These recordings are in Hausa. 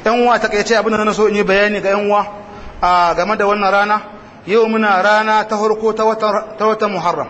yan uwa ta kai abin da na so in yi bayani ga yan uwa a game da wannan rana yau muna rana ta farko ta wata muharram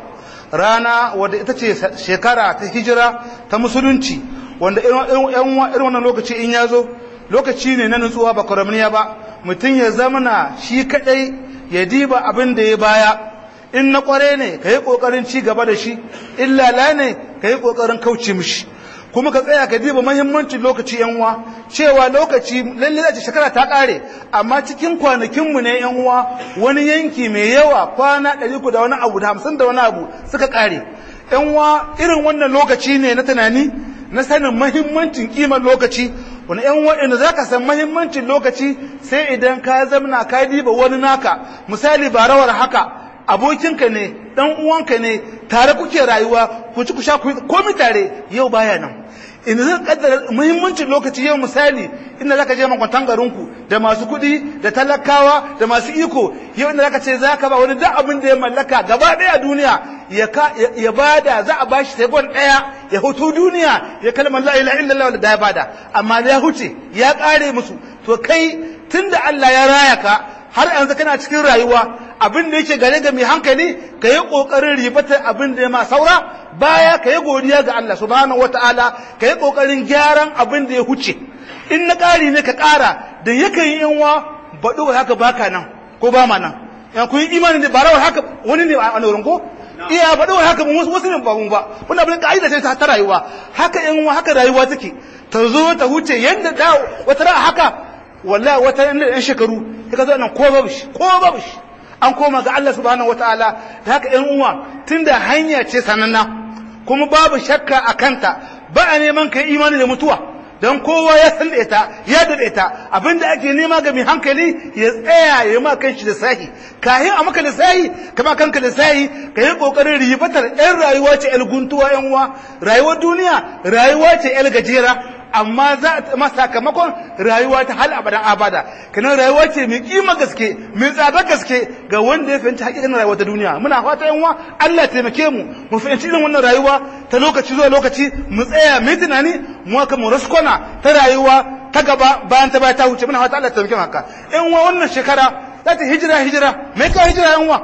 rana wadda ita ce shekara ta hijira ta musulunci wanda irin wannan lokaci in ya zo lokaci ne na nutsuwa ba kwaramniya ba mutum ya zamana shi kadai ya diba abin da ya baya in na kware ne ka yi kokarin ci gaba da shi in lala ne ka yi kokarin kauce mishi kuma ka tsaya ka diba mahimmancin lokaci yan uwa cewa lokaci lalle zai shekara ta kare amma cikin kwanakin mu ne yan uwa wani yanki mai yawa kwana 100 da wani abu da 50 da wani abu suka kare yan uwa irin wannan lokaci ne na tunani na sanin mahimmancin kimar lokaci wani yan waɗanda za ka san mahimmancin lokaci sai idan ka zamna ka diba wani naka misali ba rawar haka abokinka ne dan uwanka ne tare kuke rayuwa ku ci ku sha komi tare yau baya nan in zan kaddara muhimmancin lokaci yau misali inda zaka je makwantan garinku da masu kuɗi da talakawa da masu iko yau inda zaka ce zaka ba wani duk abin da ya mallaka gaba ɗaya duniya ya ya bada za a bashi tagon ɗaya ya hutu duniya ya kalmar la ilaha illallah da ya bada amma ya huce ya ƙare musu to kai tunda Allah ya raya ka har yanzu kana cikin rayuwa abin da yake gare ga mai hankali ka yi ƙoƙarin ribatar abin da ya ma saura baya ka yi godiya ga Allah subhanahu wataala ka yi ƙoƙarin gyaran abin da ya huce in na ƙari ne ka ƙara da yakan yi yanwa baɗo haka baka nan ko ba ma nan yan kun yi imani da barawar haka wani ne a wurin ko iya baɗo haka mun wasu ne ba mun ba wani abin ka'ida ce ta rayuwa haka yan haka rayuwa take ta zo ta huce yanda da wata ra'a haka wallahi wata yan shekaru ka zo nan ko babu shi ko babu shi an koma ga Allah subhanahu wataala da haka ƴan uwa tunda hanya ce sananna kuma babu shakka a kanta ba a neman kai imani da mutuwa dan kowa ya san da ita ya da ita abinda ake nema ga mai hankali ya tsaya ya ma kanshi da sahi kahin a maka da sahi kama kanka da sahi ka yi kokarin ribatar ɗan rayuwa ce ƴan guntuwa ƴan uwa rayuwar duniya rayuwa ce ƴan gajera amma za a ma sakamakon rayuwa ta hal abadan abada kana rayuwa ce mai kima gaske mai tsada gaske ga wanda ya fahimci hakikanin rayuwa ta duniya muna fata yanwa Allah taimake mu mu fahimci irin wannan rayuwa ta lokaci zuwa lokaci mu tsaya mai tunani mu haka mu raskona ta rayuwa ta gaba bayan ta baya ta huce muna fata Allah taimake mu haka yan wannan shekara za ta hijira hijira mai ka hijira yan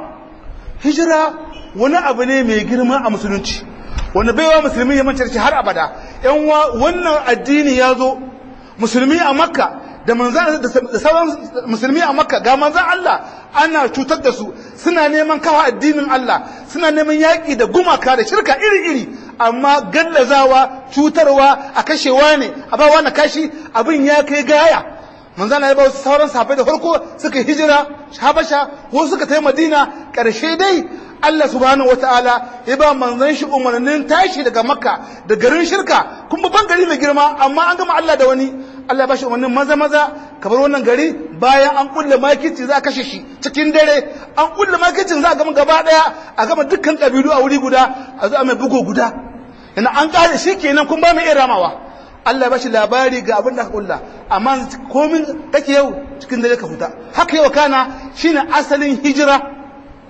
hijira wani abu ne mai girma a musulunci wanda baiwa musulmi ya mancar har abada yan wannan addini ya zo musulmi a makka da manzan da sauran musulmi a makka ga manzan Allah ana cutar da su suna neman kawo addinin Allah suna neman yaƙi da gumaka da shirka iri-iri amma gallazawa cutarwa a kashewa ne a ba wani kashi abin ya kai gaya manzana ya ba wasu sauran safai da farko suka hijira habasha ko suka tai madina ƙarshe dai Allah subhanahu wataala ya ba manzon shi umarnin tashi daga makka da garin shirka kuma babban gari mai girma amma an gama Allah da wani Allah ya ba shi umarnin maza maza ka bar wannan gari bayan an kulle makici za a kashe shi cikin dare an kulle makicin za a gama gaba daya a gama dukkan kabilu a wuri guda a zo a mai bugo guda ina an kare shi kenan kun ba mai iya ramawa Allah ya bashi labari ga abin da aka kulla amma komin kake yau cikin dare ka fita haka yau kana shine asalin hijira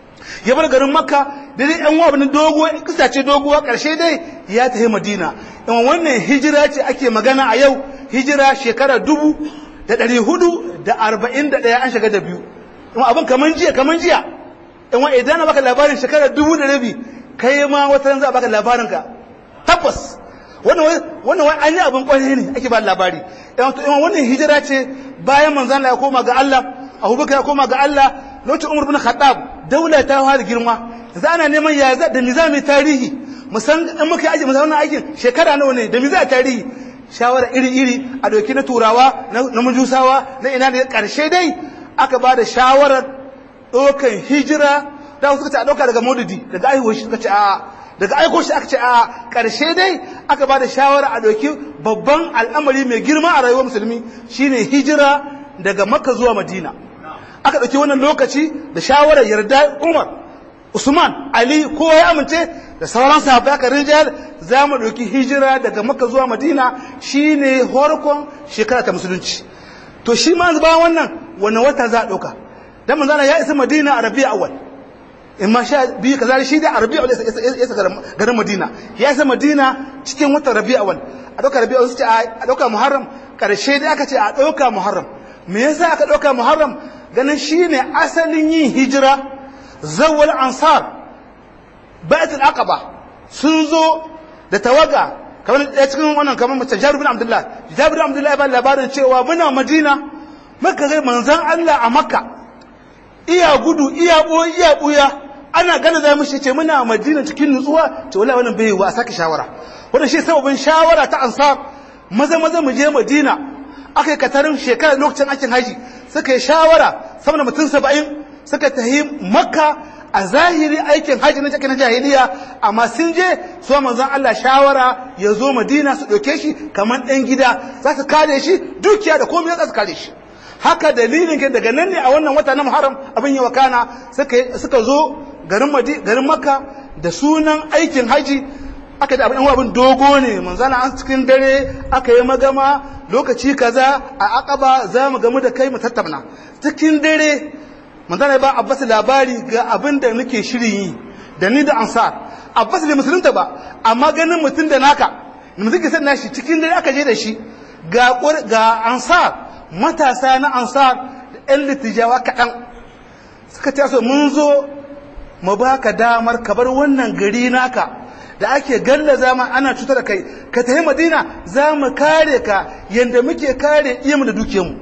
ya bar garin makka da dai yan wabin dogo kisa ce doguwa karshe dai ya tafi madina in wannan hijira ce ake magana a yau hijira shekara dubu da ɗari hudu da arba'in da ɗaya an shiga da biyu in abin kaman jiya kaman jiya in wani idan na baka labarin shekara dubu da rabi kai ma wata za a baka labarin ka tabbas wannan wannan wai an yi abin kwarai ne ake ba labari in wannan hijira ce bayan manzan ya koma ga Allah Abubakar ya koma ga Allah lokacin Umar bin Khattab daula ta fara girma yanzu ana neman ya za da nizami tarihi musan in muka aje musan wannan aikin shekara nawa ne da mi za tarihi shawara iri iri a doki na turawa na mujusawa na ina da karshe dai aka ba da shawarar ɗaukan hijira da suka ce a ɗauka daga maududi daga aihuwar shi suka ce a daga aiko shi aka ce a ƙarshe dai aka ba da shawara a ɗauki babban al'amari mai girma a rayuwar musulmi shine hijira daga makka zuwa madina aka ɗauki wannan lokaci da shawarar yarda umar usman ali kowa ya amince da sauran sahabbai aka rinjayar za mu ɗauki hijira daga makka zuwa madina shine horkon shekara ta musulunci to shi ma ba wannan wannan wata za a ɗauka dan manzana ya isa madina a rabi'a awwal in ma sha biyu kaza shi da rabi'a wal ya sa garin madina ya sa madina cikin watan rabi'a wal a dauka rabi'a su ce a dauka muharram karshe dai aka ce a dauka muharram me yasa aka dauka muharram ganin shine asalin yin hijira zawwal ansar baitul aqaba sun zo da tawaga kamar ɗaya cikin wannan kamar mace jabir bin abdullah jabir bin abdullah ya ba labarin cewa muna madina maka zai manzan allah a makka iya gudu iya ɓoye iya ɓuya ana gana za mu ce muna madina cikin nutsuwa to wala wannan bai yiwu a sake shawara wannan shi sababin shawara ta ansar maza maza mu je madina aka yi katarin shekarar lokacin aikin haji suka yi shawara sama da mutum saba'in suka tafi makka a zahiri aikin haji na cikin jahiliya amma sun je su manzon Allah shawara ya zo madina su ɗauke shi kamar ɗan gida za su kare shi dukiya da komai za su kare shi haka dalilin ke daga nan ne a wannan wata na muharram abin ya wakana suka zo garin garin makka da sunan aikin haji aka da abin abin dogo ne manzana an cikin dare aka yi magama lokaci kaza a akaba za mu gamu da kai mu tattauna cikin dare manzana ba abbas labari ga abin da nake shirin yi da ni da ansar abbas bai musulunta ba amma ganin mutum da naka mutum ke san nashi cikin dare aka je da shi ga ga ansar matasa na ansar da yan litijawa kaɗan suka ce mun zo mu baka damar ka bar wannan gari naka da ake galla zama ana cutar da kai ka tafi madina za mu kare ka yadda muke kare iyamu da dukiyarmu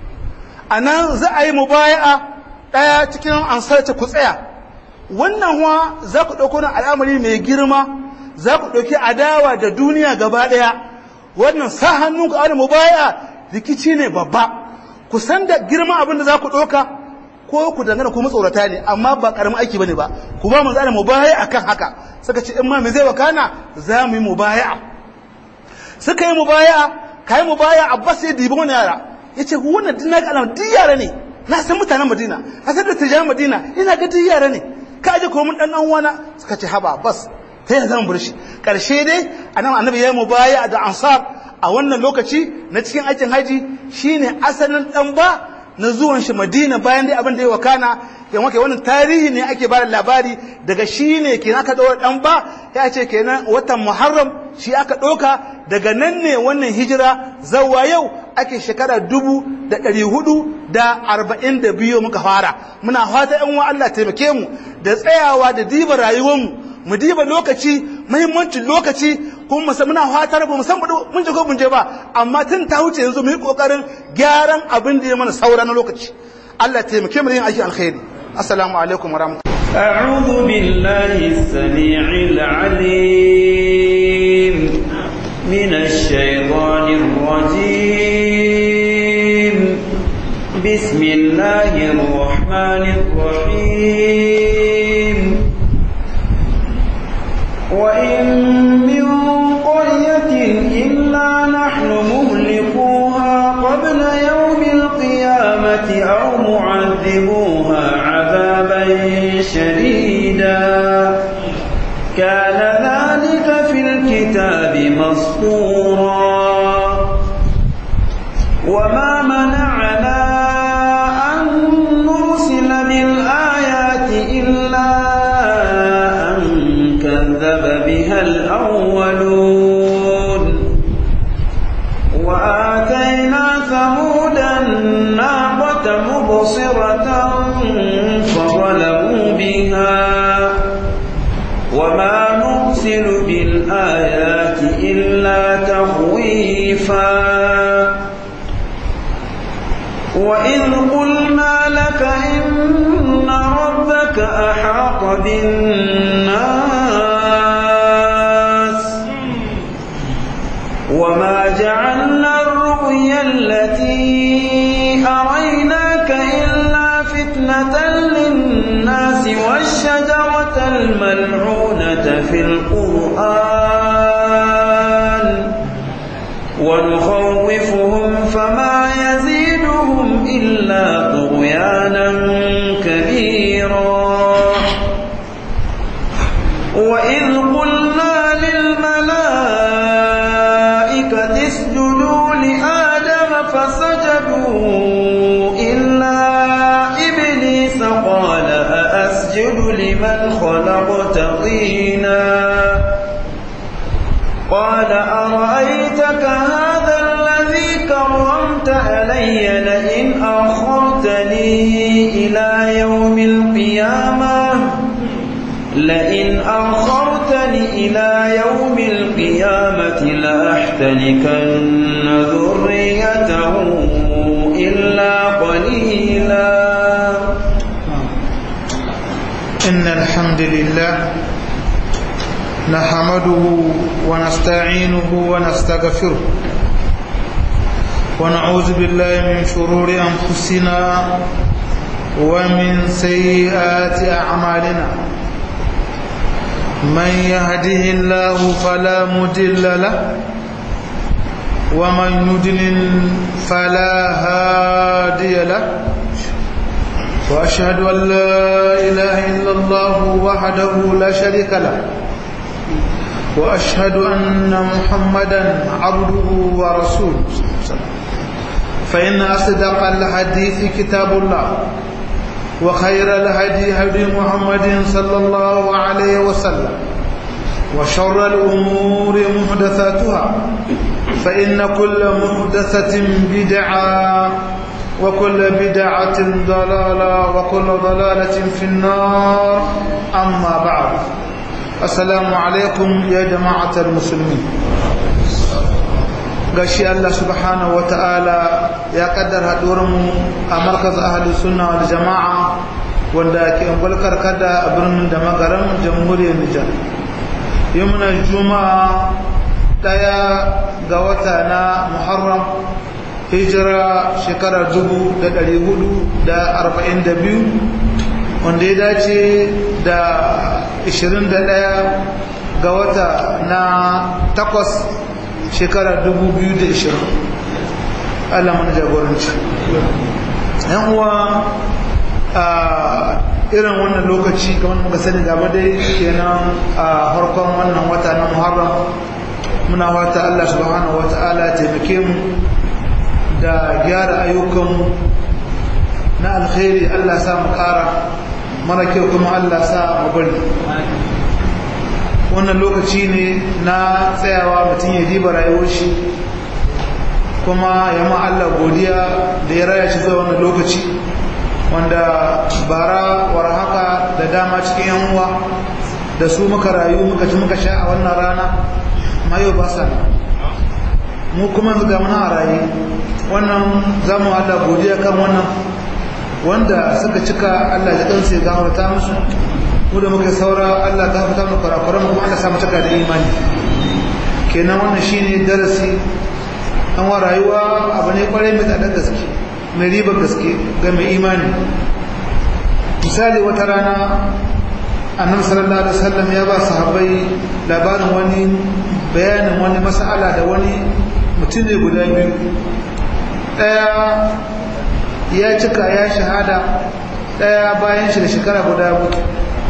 a nan za a yi mubaya'a ɗaya cikin ansar ta ku tsaya wannan wa za ku ɗauko na al'amari mai girma za ku ɗauki adawa da duniya gaba ɗaya wannan sa hannun ku ana mubaya'a rikici ne babba ku san da girma abin da za ku ɗauka ko ku dangana ku matsorata ne amma ba karamin aiki bane ba ku ba mu zana mubaya akan haka suka ce in ma me zai wakana za mu yi mubaya suka yi mubaya kai mubaya abbas ya dibi wani yara yace wannan din naga alama duk yara ne na san mutanen madina na san da tijan madina ina ga duk yara ne ka aje ko mun dan dan wana suka ce haba abbas ta yanzu zan bar shi karshe dai anan annabi ya mubaya da ansar a wannan lokaci na cikin aikin haji shine asalin dan ba na zuwan shi madina bayan dai abin da ya wakana yan wake wannan tarihi ne ake bada labari daga shi ne kenan aka ɗaura ɗan ba ya ce kenan watan muharram shi aka ɗauka daga nan ne wannan hijira zawa yau ake shekara dubu da ɗari hudu da arba'in da biyu muka fara muna fata yan wa Allah taimake mu da tsayawa da diba rayuwarmu mu diba lokaci muhimmancin lokaci kuma muna fatar ba mu san mun je ko mun je ba amma tun ta wuce yanzu mu yi kokarin gyaran abin da ya mana saura na lokaci Allah taimake mu yin aiki alkhairi assalamu alaikum warahmatullahi أعوذ بالله السميع العليم من الشيطان الرجيم بسم الله الرحمن الرحيم وإن من قرية إلا نحن مهلكوها قبل يوم القيامة أو معذبوها عذابا شديدا كان ذلك في الكتاب مسطورا وما منعنا أن نرسل بالآيات إلا أن كذب بها الأولون وآتينا ثمود الناقة مبصرة فظلموا بها وما نرسل بالآيات إلا تخويفا وإذ قلنا لك إن ربك أحاط بالناس وما جعلنا الرؤيا التي أريناك إلا فتنة للناس والشجرة الملعونة في القرآن ونخوفهم فما يزيدهم إلا طغيانا كبيرا وإذ قلنا للملائكة اسجدوا لآدم فسجدوا إلا إبليس قال أأسجد لمن خلقت طينا قال أرأيتك هذا الذي كرمت علي لئن أخرتني إلى يوم القيامة لئن أخرتني إلى يوم القيامة لأحتنكن ذريته إلا قليلا إن الحمد لله نحمده ونستعينه ونستغفره ونعوذ بالله من شرور أنفسنا ومن سيئات أعمالنا من يهده الله فلا مدل له ومن يدلل فلا هادي له وأشهد أن لا إله إلا الله وحده لا شريك له وأشهد أن محمدا عبده ورسوله فإن أصدق الحديث كتاب الله وخير الهدي هدي محمد صلى الله عليه وسلم وشر الأمور محدثاتها فإن كل محدثة بدعة وكل بدعة ضلالة وكل ضلالة في النار أما بعد السلام عليكم يا جماعة المسلمين gashi Allah subhanahu wa ta'ala ya kaddara mu a markaz ahli sunna wal jama'a wanda ke ungulkar kada a birnin da magaran jamhuriyar Nijar yau muna juma'a daya ga wata na Muharram hijira shekarar dubu da ɗari hudu da arba'in da biyu wanda ya dace da ishirin da ɗaya ga wata na takwas shekarar dubu biyu da ishirin Allah mana jagoranci yan uwa a irin wannan lokaci kamar muka sani gaba dai kenan a harkon wannan wata na muharram muna wata Allah subhanahu wa ta'ala taimake mu da gyara ayyukanmu na alkhairi Allah sa mu kara mara kyau kuma Allah sa mu bari wannan lokaci ne na tsayawa mutum ya diba rayuwar shi kuma ya ma Allah godiya da ya raya shi zuwa wannan lokaci wanda bara war haka da dama cikin yan uwa da su muka rayu muka ci muka sha a wannan rana mayo ba sa mu kuma ga muna a raye wannan za mu Allah godiya kan wannan wanda suka cika Allah ya kansu ya gafarta musu mu da muka saura Allah ta fita mu kurakuran mu kuma Allah samu cika da imani kenan wannan shine darasi an wa rayuwa abu ne kwarai mai tsadar gaske mai ribar gaske ga mai imani misali wata rana annabi sallallahu alaihi wasallam ya ba sahabbai labarin wani bayanin wani mas'ala da wani mutum ne guda biyu ɗaya ya cika ya shahada ɗaya bayan shi da shekara guda mutu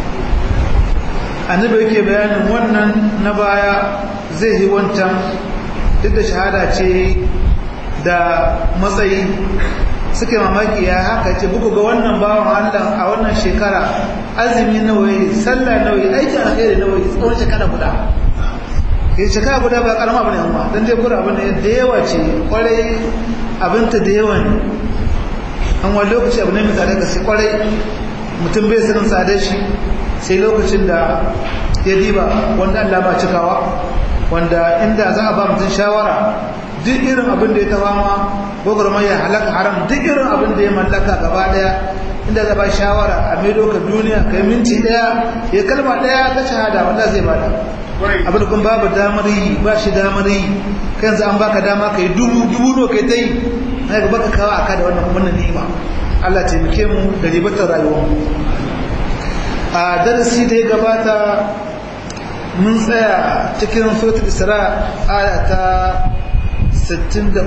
annabi yake bayanin wannan na baya zai yi wancan duk da shahada ce da matsayi suke mamaki ya haka ce buku ga wannan bawan Allah a wannan shekara azumi nawayi sallah nawayi aiki alkhairi nawayi tsawon shekara guda ke shekara guda ba karama bane amma dan dai kura abin da yawa ce kwarai abinta da yawa ne an wani lokaci abu ne mai tsada sai kwarai mutum bai sanin tsada shi sai lokacin da ya diba wanda Allah ba cikawa wanda inda za a ba mutum shawara duk irin abin da ya tawa ma gwagwarmar ya halaka haram duk irin abin da ya mallaka gaba daya inda za ba shawara a mai doka duniya kai minti daya ya kalma daya ta shahada wanda zai bada abin kun babu damar yi ba shi damar yi kan za an baka dama kai dubu dubu no kai tai na ga baka kawo aka da wannan wannan ni'ima Allah taimake mu da ribatar rayuwar mu a darasi da ya gabata mun tsaya cikin suratul isra aya ta 63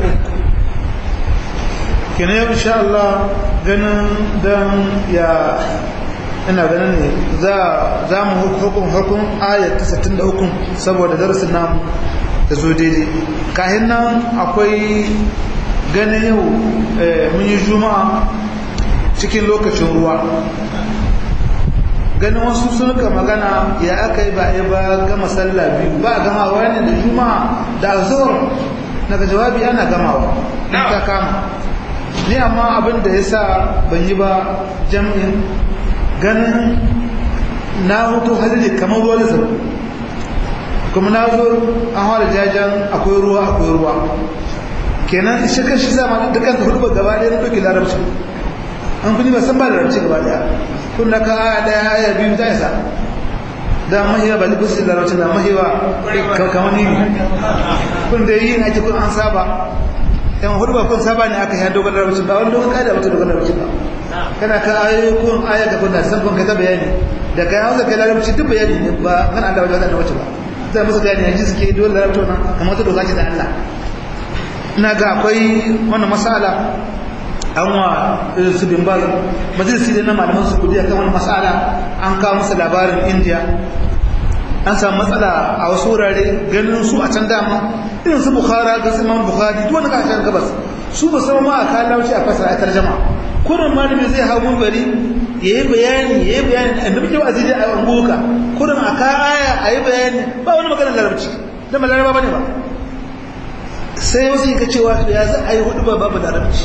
kina yau insha Allah ganin dan ya ina ganin ne za za mu hukun hukun aya ta 63 saboda darasin namu da zo daidai kahin nan akwai ganin yau mun yi juma'a cikin lokacin ruwa ganin wasu sun ka magana ya aka yi ba a yi ba gama sallah biyu ba a gamawa ne da juma'a da azhar daga jawabi ana gamawa in ta kama ni amma abin da ya sa ban yi ba jam'in ganin na hutu hadiri kamar ruwa da sabu kuma na zo an hada jajen akwai ruwa akwai ruwa kenan shi kan shi zama dukkan ta hulba gaba ɗaya na ɗauki larabci an kuni ba san ba larabci gaba ɗaya kun na ka aya ɗaya aya biyu ta isa da mahiwa ba libusin larabci da mahiwa kamar ni kun da yi na ake kun an saba yan hudu ba kun saba ne aka yi dogon larabci ba wani dogon kada wata dogon larabci ba kana ka ayoyi kun aya ka kun da san kun kai ta bayani da kai hausa kai larabci duk bayani ne ba kan Allah wajen da wace ba zai musu bayani yanzu suke dole larabci wannan kamar wata doka ce da Allah ina ga akwai wannan masala an wa su bin baz majalisi da na malaman su kudi akan wani masala an kawo musu labarin India an samu matsala a wasu wurare ganin su a can dama irin su bukhara ga su imam bukhari duk wani kasashen gabas su ba sama ma a kayan lauci a fasara a tarjama kurin malami zai hau gari ya yi bayani ya yi bayani da muke wa zai a angoka kurin a kaya a yi bayani ba wani maganar larabci da ba laraba bane ba sai wasu yi ka cewa to ya za a yi hudu ba babu larabci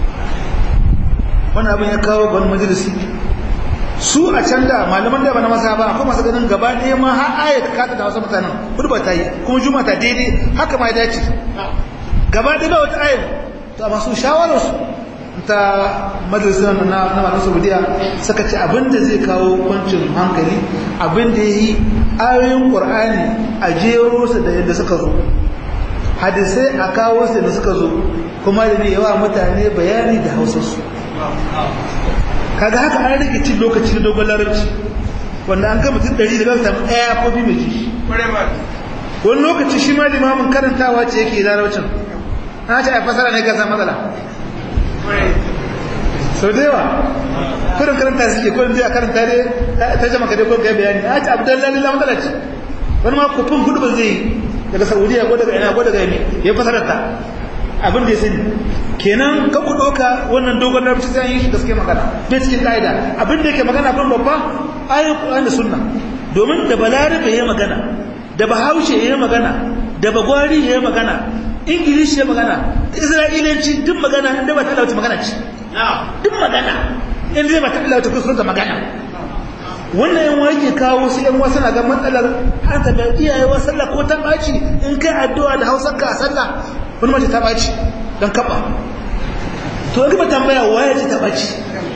wani abin ya kawo ban majalisi su a can da malaman da ba na masa ba akwai masu ganin gaba ɗaya ma har aya ka kata da wasu mutanen hudu ba ta yi kuma juma ta daidai haka ma ya dace gaba ɗaya ba wata aya to amma su shawararsu ta majalisar na na masu saudiya suka ce abinda zai kawo kwancin hankali abinda ya yi ayoyin ƙwar'ani a jero su da yadda suka zo hadisai a kawo su da suka zo kuma da ne yawa mutane bayani da hausarsu kaga haka an rike cin lokaci na dogon larabci wanda an gama tun ɗari da ba samu ɗaya ko biyu mai ci wani lokaci shi ma limamin karantawa ce yake larabcin an ce a fasara ne ka san matsala sau da yawa kudin karanta suke kudin zai a karanta ne ta jama ka dai kudin kai bayani a ce abu da lalila matsala ce wani ma kufin hudu ba zai yi daga saudiya ko daga ina ko daga yami ya fasarar ta abin da ya sani kenan ka ku ɗauka wannan dogon larabci sai an yi shi da suke magana bai cikin ƙa'ida abin da yake magana kan babba ayin ƙur'ani sunna domin da balarabe ya magana da bahaushe ya magana da bagwari ya magana ingilishi ya magana isra'ilanci duk magana inda ba ta lauta magana ce duk magana inda zai ba ta lauta kusurta magana wannan yan wake kawo su yan wasu na ga matsalar har ta bai iyaye wa sallah ko ta ɓaci in kai addu'a da hausar ka a sallah wani mace ta ɓaci don kaɓa to in ba tambaya waye ce ta ɓaci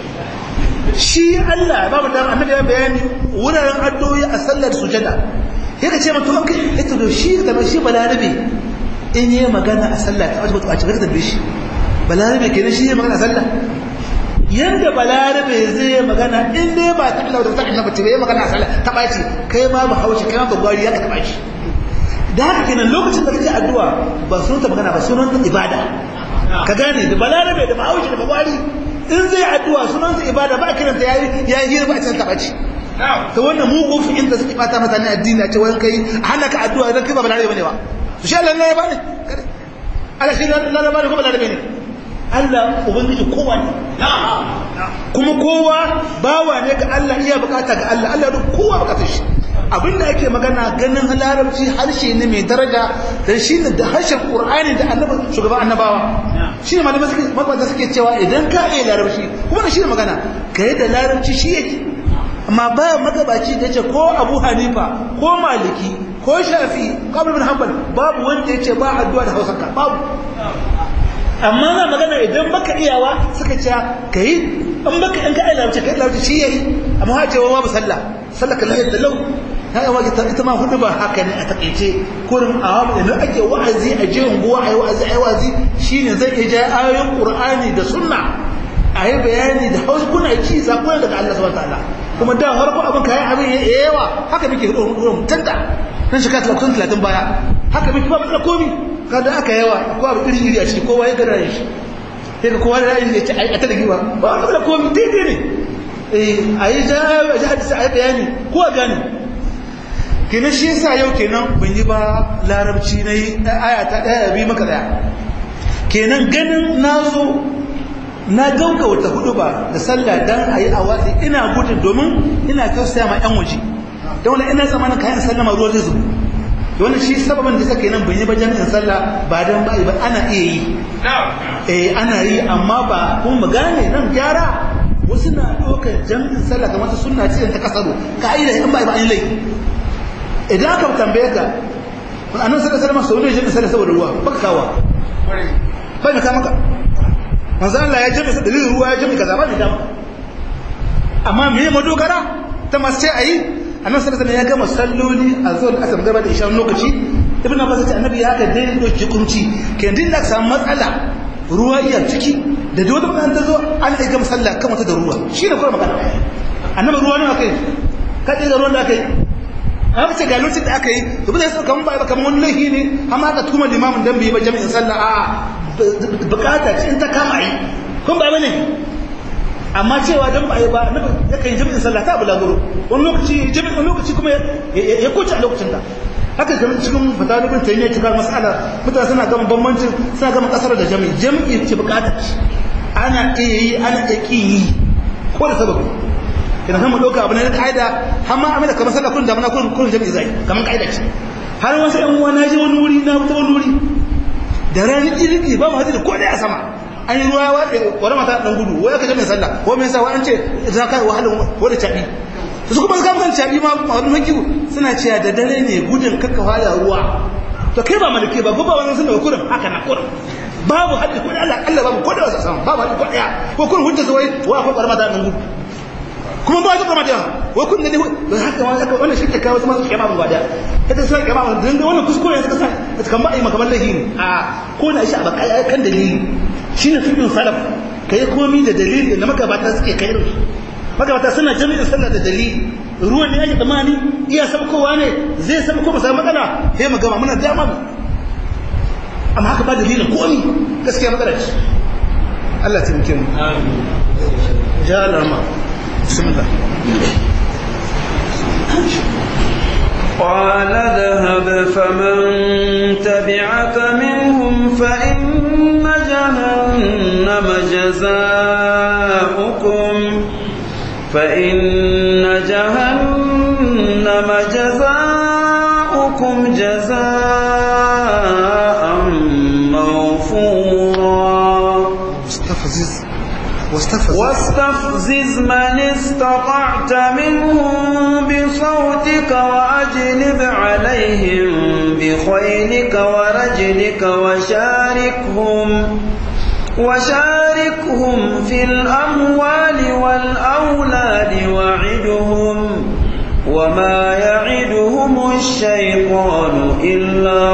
shi Allah ba mu dama annabi ya bayani wuraren addu'o'i a sallar sujada yake ce mutum kai ita da shi da shi balarabe in yi magana a sallah ta wajibu a cikin da bishi balarabe kenan shi yi magana a sallah yanda balarabe zai yi magana in dai ba ta Allah da ta annabi ta yi magana a sallah ta baci kai ma ba haushi kai ma ba gwari ya ka baci da haka kenan lokacin da kake addu'a ba sunan ta magana ba sunan ta ibada ka gane da balarabe da bahaushi da bagwari in zai addu'a sunan ta ibada ba kiranta yayi yayi ba a cikin ta baci ta wannan mugun fi'in da suke bata mutane addini a ce wani kai hana ka addu'a idan kai ba balarabe bane ba su sha Allah ba ne Allah shi Allah ba ne ko balarabe ne Allah ubangiji kowa ne kuma kowa bawa ne ga Allah iya bukata ga Allah Allah duk kowa bukatar shi abinda ake magana ganin larabci harshe ne mai daraja dan shi ne da harshen Qur'ani da annabi shugaban annabawa shi ne malamai suke makwata suke cewa idan ka yi larabci kuma da shi ne magana kai da larabci shi yake amma ba magabaci da ce ko Abu Hanifa ko Maliki ko Shafi ko Ibn Hanbal babu wanda yace ba addu'a da Hausa ka babu amma na magana idan baka iyawa suka ce kai in baka in ka ai larabci kai larabci shi yayi amma ha ce wa babu sallah sallah kan lahiyar da lau ta yi wajen ita ma hudu ba haka ne a takaice kurin a wani idan ake wa'azi a je unguwa a yi wa'azi a yi wa'azi shine zai iya ja ayoyin qur'ani da sunna a yi bayani da hausa kuna ci sakon daga Allah subhanahu wataala kuma da farko abin kayan abin ya yawa haka muke hudu hudu tun da nan shekara talatin talatin baya haka muke ba matsala komi kada aka yawa ko abu iri iri a ciki kowa ya gana shi sai ka kowa da ra'ayi ya ce a ta da giwa ba wani matsala komi daidai ne a yi ja a ji hadisi a yi bayani ko a gane kenan shi yasa yau kenan ban yi ba larabci na yi aya ta ɗaya biyu maka ɗaya kenan ganin na zo na dauka wata hudu ba da sallah dan a yi a watsi ina gudun domin ina tausaya ma yan waje don wani ina zamanin kayan sallama ruwa zai zubu wani shi sababin da suka yi nan ban yi ba jami'in sallah ba dan ba ba ana iya yi eh ana yi amma ba kun mu gane nan gyara wasu na ɗaukar jami'in sallah kamar su sunna ce ta kasaro ka'ida in ba ba an yi laifi idan aka tambaye ka annabi sallallahu alaihi wasallam sau ne jami'in sallah saboda ruwa baka kawa bai da maka manzo Allah ya jami'a dalilin ruwa ya jami'a kaza ba da dama amma me ya madogara ta masu ce ayi annabi sallallahu alaihi wasallam ya gama salloli a zuwa asar gaba da isha lokaci ibn abbas ce annabi ya ka dai doki kunci ke din da samu matsala ruwa iya ciki da dole mun ta zo an da gama sallah kan wata da ruwa shi ne kuma magana annabi ruwa ne akai kaje da ruwan da akai aka ce ga lokacin da aka yi to ba zai so kaman ba kaman wani laifi ne amma ka tuma limamin dan bai ba jami'in sallah a bukata ce in ta kama yi kun ba bane amma cewa dan ba yi ba na ya kai jami'in sallah ta bulaguro wani lokaci jami'in wani lokaci kuma ya koce a lokacin da haka ga cikin fatalibin ta yi cikar mas'ala mutane suna gama bambancin suna gama kasar da jami'i jami'i ce bukata ana iya yi ana iya kin yi ko da sababi idan kan mu dauka abu ne na kaida har ma amina kamar sallah kullun da muna kullun kullun jami'i zai kamar kaida ce har wasu ɗan uwa na je wani wuri na ta wani wuri da rani iriki ba mu hadisi ko da a sama an yi ruwa ya watsa wani mata dan gudu wai aka jami'in sallah ko me yasa wa an ce za ka wahalar wani caɓi su kuma suka kan caɓi ma wani makiyu suna cewa da dare ne gudun kakkafa da ruwa to kai ba malike ba ba wani sun da kurin haka na kurin babu haddi ko Allah Allah babu ko da wasu sama babu haddi ko daya ko kun hujja zuwai wa akwai ƙwarma da nan gudu kuma ba su kama da wa kun ne da haka wani aka wannan shi ke kawo masu kiyama ba da ita sai kiyama dan wannan kuskure suka sa ta kan ba ai makaman lahi ne a ko na shi a baka kan dalili shine fiqhin salaf kai komi da dalili da magabata suke kai ru magabata suna jami'in sallah da dalili ruwan ne yake tsamani iya sabkowa ne zai sabko ba sai matsala sai mu gama muna dama amma haka ba dalilin komi gaskiya matsala ce Allah ta muke mu amin ja Allah بسم الله قال اذهب فمن تبعك منهم فإن جهنم جزاؤكم فإن جهنم جزاؤكم جزاء موفورا استفزز واستفزز واستفزز من استطعت منهم بصوتك وأجلب عليهم بخيلك ورجلك وشاركهم وشاركهم في الأموال والأولاد وعدهم وما يعدهم الشيطان إلا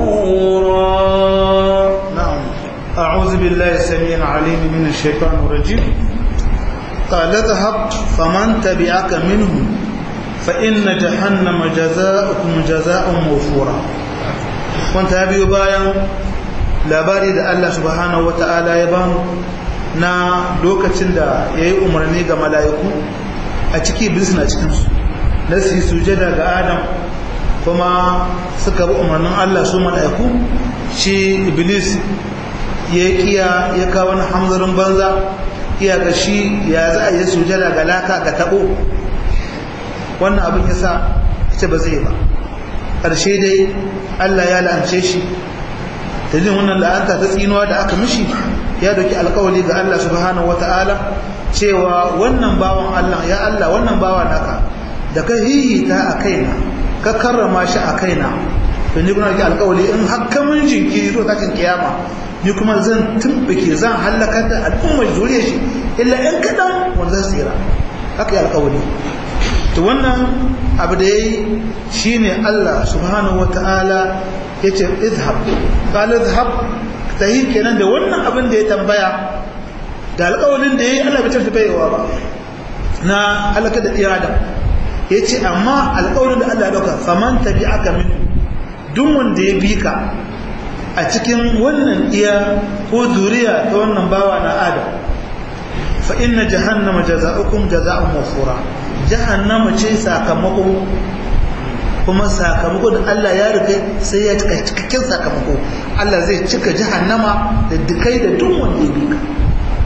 غرورا نعم أعوذ بالله السميع العليم من الشيطان الرجيم قال اذهب فمن تبعك منهم فإن جهنم جزاؤكم جزاء موفورا وانت أبي بايا labari da Allah subhanahu wa ta'ala ya bamu na lokacin da ya yi umarni ga mala'iku a ciki iblis na cikinsu na su yi sujada ga adam kuma suka bi umarnin Allah su mala'iku shi iblis ya yi kiya ya kawo wani hamzarin banza iya ga shi ya za a yi sujada ga laka ga tabo wannan abin ya sa ita ba zai ba ƙarshe dai Allah ya la'ance shi dalilin wannan la'anta ta tsinuwa da aka mishi ya doki alkawali ga Allah subhanahu wata'ala cewa wannan bawan Allah ya Allah wannan bawa naka da ka hihita a kaina ka karrama shi a kaina to ni kuma ki alkawali in hakka mun jinkiri zuwa tashin kiyama ni kuma zan tumbuke zan halakar da al'ummar zuriyar shi illa in kadan wanda zai tsira haka ya alkawali to wannan abu da yayi shine Allah subhanahu wata'ala yace izhab qala izhab tayi kenan da wannan abin da ya tambaya da alƙawarin da yayi Allah bai tafi baiwa ba na halaka da irada yace amma alƙawarin da Allah ya dauka faman tabi'aka min duk wanda ya bi ka a cikin wannan iya ko zuriya ta wannan bawa na Adam fa inna jahannama jazaa'ukum jazaa'un mafura jahannama ce sakamako kuma sakamako da Allah ya rike sai ya cika cikakken sakamako Allah zai cika jahannama da dukai da duk wanda ya bika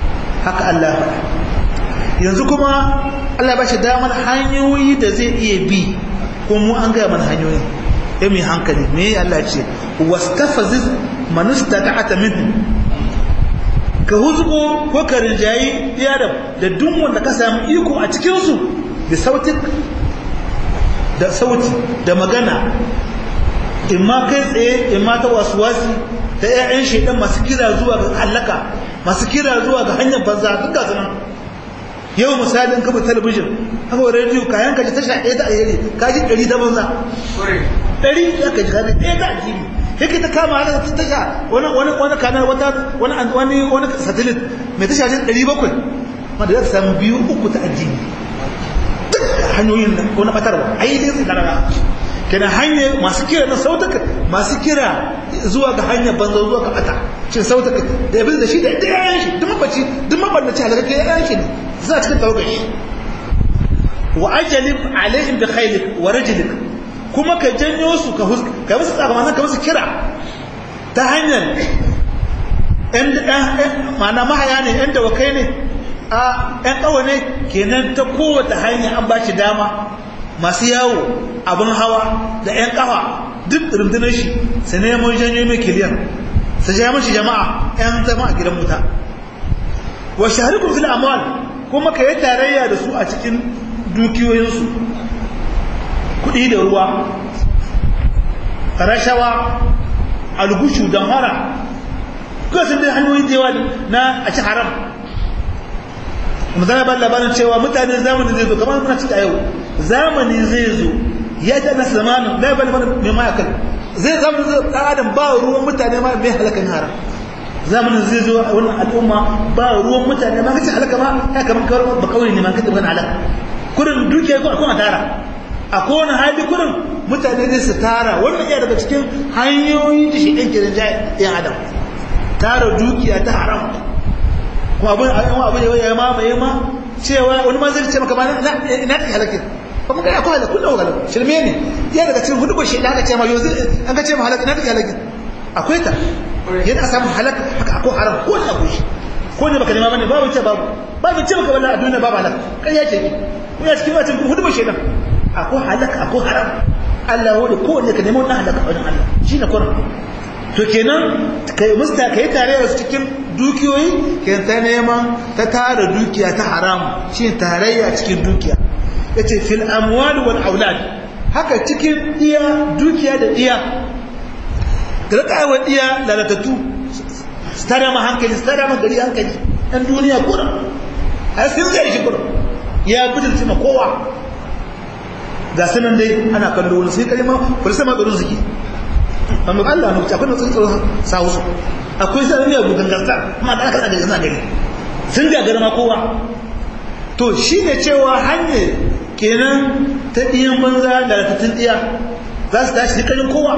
haka Allah faɗa yanzu kuma Allah ba shi damar hanyoyi da zai iya bi ko mu an gaya mana hanyoyi ya mai hankali me Allah ce wastafaziz man istata'ata minhu ka huzgo ko ka rinjayi yadam da duk wanda ka samu iko a cikin su da sautin da sauti da magana imma kai tsaye imma ta wasuwasi ta ƴaƴan shaidan masu kira zuwa ga halaka masu kira zuwa ga hanyar banza duk ga sunan yau misalin kafa talabijin haka rediyo kayan kaji tasha ɗaya ta alheri kaji ɗari ta banza ɗari ya kaji kaji ɗaya ta alheri yake ta kama haka ta tasha wani wani wani kanar wata wani wani wani satelit mai tasha ce ɗari bakwai wanda za ta samu biyu uku ta addini duk hanyoyin nan ko na batarwa ai dai su karara kenan hanyar masu kira na sautaka masu kira zuwa ga hanyar banza zuwa ga bata shi sautaka da ya da shi da ɗaya yayan shi duk mabaci duk mabannaci halaka ke yayan shi ne za cikin tawagar shi wa ajalib alaihim bi khailik wa rajlik kuma ka janyo su ka huska ka musu tsaka ka musu kira ta hanyar ɗan ma'ana mahaya ne ɗan dawakai ne a ɗan ƙawa ne kenan ta kowace hanya an ba shi dama masu yawo abin hawa da 'yan kafa duk rundunar shi su neman janyo mai kiliyan su ja mashi jama'a 'yan zama a gidan wuta wa shaharikun fil amwal kuma ka yi tarayya da su a cikin dukiyoyinsu kuɗi da ruwa rashawa algushu don hara kuka sun dai hanyoyi da yawa na a ci haram mutane ba labarin cewa mutane zamani zai zo kamar muna ciki a yau zamani zai zo ya ta na zamanin la bal mana mai mayakal zai zamani zai dan adam ba ruwan mutane ma mai halakan haram zamanin zai zo a wannan al'umma ba ruwan mutane ma kace halaka ma ya kamar kawai ba kawai ne ma kace magana halaka kurin dukiya ko akwai tara a kowane hali kurin mutane zai su tara wannan iya daga cikin hanyoyin da shi ɗin kiran ya adam tara dukiya ta haram kuma abin abin da ya mamaye ma cewa wani ma zai ce maka ba na ta halaka ba mun ga akwai halaka kullum halaka shirme ne ya daga cikin hudu shi da aka ce ma yau an ka ce ma halaka na ta halaka akwai ta yana samun halaka haka akwai haram ko ne akwai shi ko ne baka nema bane babu ce babu babu ce maka wallahi a duniya babu halaka kai ya ce ko ya cikin wacin hudu shi da akwai halaka akwai haram Allah wani ko ne ka nemo wannan halaka wajen Allah shine kuran to kenan kai musta kai tare da cikin dukiyoyi ke ta neman ta tara dukiya ta haram shi tarayya cikin dukiya yace fil amwal wal aulad haka cikin iya dukiya da iya garka wa iya lalatattu stara ma hankali stara ma gari hankali dan duniya kura ai sun zai shi kura ya butulci ma kowa ga sanan dai ana kallo wani sai kalma kullu ma tsoron suke amma Allah ne akwai nutsun tsoron sa wasu akwai sai ne bugan garta kuma da aka da yana gari sun ga garma kowa to shine cewa hanye kenan ta diyan banza da ratattun diya za su tashi dukkanin kowa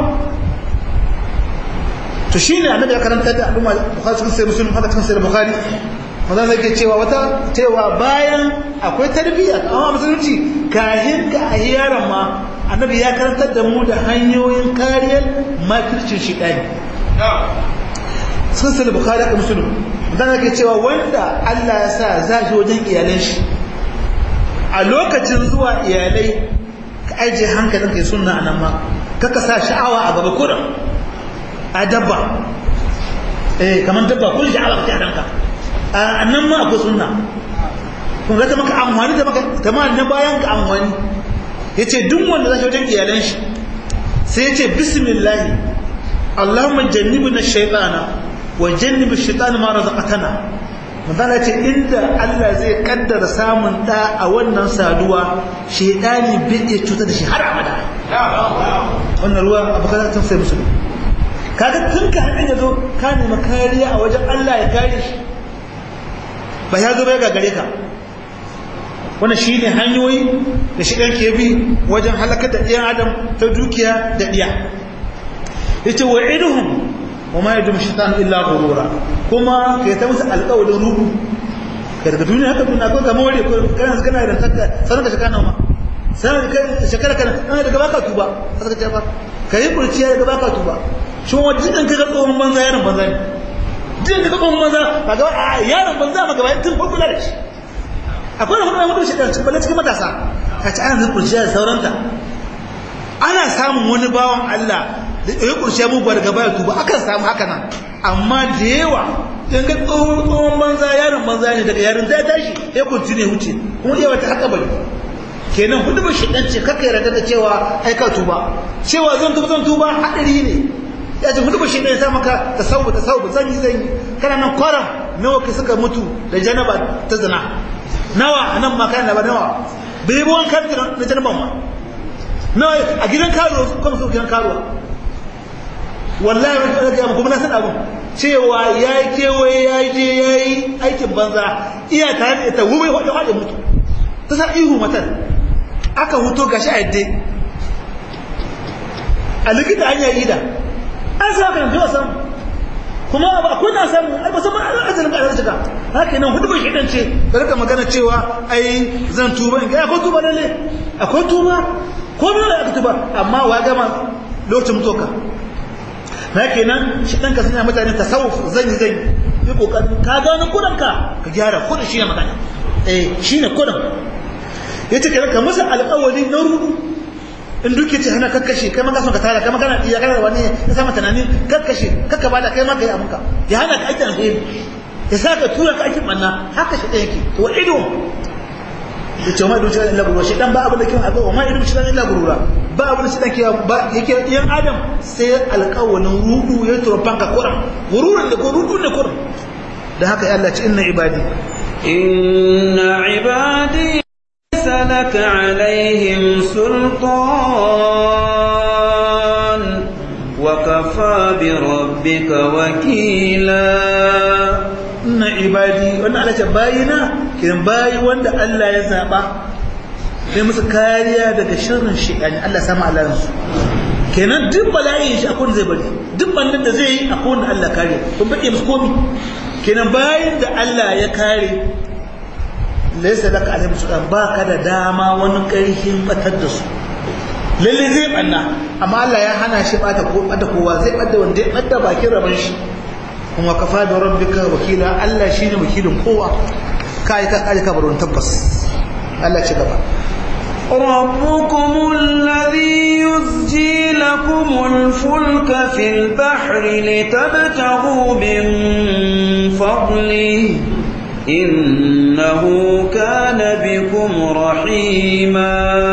to shine annabi ya karanta da al'umma bukhari cikin sai muslim haka cikin sai bukhari maza zai ke cewa wata cewa bayan akwai tarbiyya amma musulunci kahin ka a yaron ma annabi ya karantar da mu da hanyoyin kariyar makircin shiɗani sun sai bukhari aka musulun dan ke cewa wanda Allah ya sa za shi wajen iyalan shi a lokacin zuwa iyalai ka ajiye hankalin kai sunna anan ma kaka sa sha'awa a gaba kurin a dabba eh kamar dabba kun sha'awa ka danka a nan ma akwai sunna kun ga ta maka amfani da maka ta ma na bayan ka amfani yace duk wanda zai wajen iyalan shi sai yace bismillah Allahumma jannibna shaytana wa jannib ash-shaytana ma razaqtana manzala ce inda Allah zai kaddara samun da a wannan saduwa shaytani bai iya cutar da shi har abada wannan ruwa abu kaza tun sai musulmi kaga tun ka hadin yazo ka nemi kariya a wajen Allah ya kare shi ba ya zo bai ga gare ka wannan shi ne hanyoyi da shi ɗan ke bi wajen halakar da ɗiyan adam ta dukiya da ɗiya ya ce wa iduhun wa ma yadda mashitan illa gurura kuma ka yi ta musu alƙawarin rubu ka daga duniya haka duniya ko ka more ko kana kana da takka sanar ka shekara ma sanar ka shekara kana ana daga baka tuba haka ka ba ka yi kurciya daga baka tuba shi wajen ɗan ka ga tsohon banza yaron banza ne jin da gaban maza ba ga a yaron banza ma gaba tun farko da shi akwai da hukumar mutum shi da cikin cikin matasa ka ci ana kurciya da sauranta ana samun wani bawan Allah da ya kurciya mu daga baya tuba akan samu haka nan amma da yawa in ga tsohon banza yaron banza ne daga yaron zai tashi ya kurci ne wuce kuma iya wata haka bane kenan hudu ba shi dan ce kaka yarda da cewa ai ka tuba cewa zan tuba zan tuba hadari ne ya ce hudu ba shi dan ya sa maka tasawuf tasawuf zan yi zan yi kana nan kwaram nawa kai suka mutu da janaba ta zina nawa nan ma kana ba nawa bai bi wankan da janaban ma nawa a gidan karuwa kuma su gidan karuwa wallahi wani ga kuma na san abun cewa ya yi kewaye ya yi je ya yi aikin banza iya tare da ita wubai wadda wadda mutu ta sa ihu matan aka huto gashi a yadda a likita an yayi da an sa kan jiwa samu kuma ba ko na samu ai ba san an azalin ka azalin ka haka nan hudu bai shidan ce ka rika magana cewa ai zan tuba in ga akwai tuba lalle akwai tuba ko ne aka tuba amma wa gama lokacin mutoka na kenan shi ɗanka suna mutane tasawuf zan yi zan yi ƙoƙarin ka gano kudanka ka gyara kudin shi ne magana eh shi ne kudin ya ce kenan ka masa alƙawari na rudu in duke ce hana kakkashe kai maka son ka tara kai maka iya kana wani ya sama tunanin kakkashe kakka bada kai maka yi abinka ya hana ka aikin alheri ya sa ka tura ka aikin banna haka shi ɗaya yake to ido ya ce ma dukkan illa gurura shi dan ba abin da kin abu ma ido shi dan illa gurura ba abin da shi dan ke ba yake yan adam sai alƙawalin rudu ya tura fanka kuran gururan da ko rudu ne kuran da haka Allah ce inna ibadi inna ibadi laysa laka alaihim sultan wa kafa bi rabbika wakila inna ibadi wannan Allah ce bayina kiran bayi wanda Allah ya zaba sai musu kariya daga sharrin shaytani Allah sama Allah su kenan duk bala'in shi akwai zai bari duk bandan da zai yi akwai wanda Allah kare kun bade musu komi kenan bayin da Allah ya kare laysa laka alaihim sultan ba ka da dama wani karfin batar da su lalle zai banna amma Allah ya hana shi bata ko bata kowa zai bada wanda ya bada bakin rabon shi kuma kafa da rabbika wakila Allah shine wakilin kowa kai ka kai ka baron tabbas Allah ci gaba ربكم الذي يزجي لكم الفلك في البحر لتبتغوا من فضله إنه كان بكم رحيما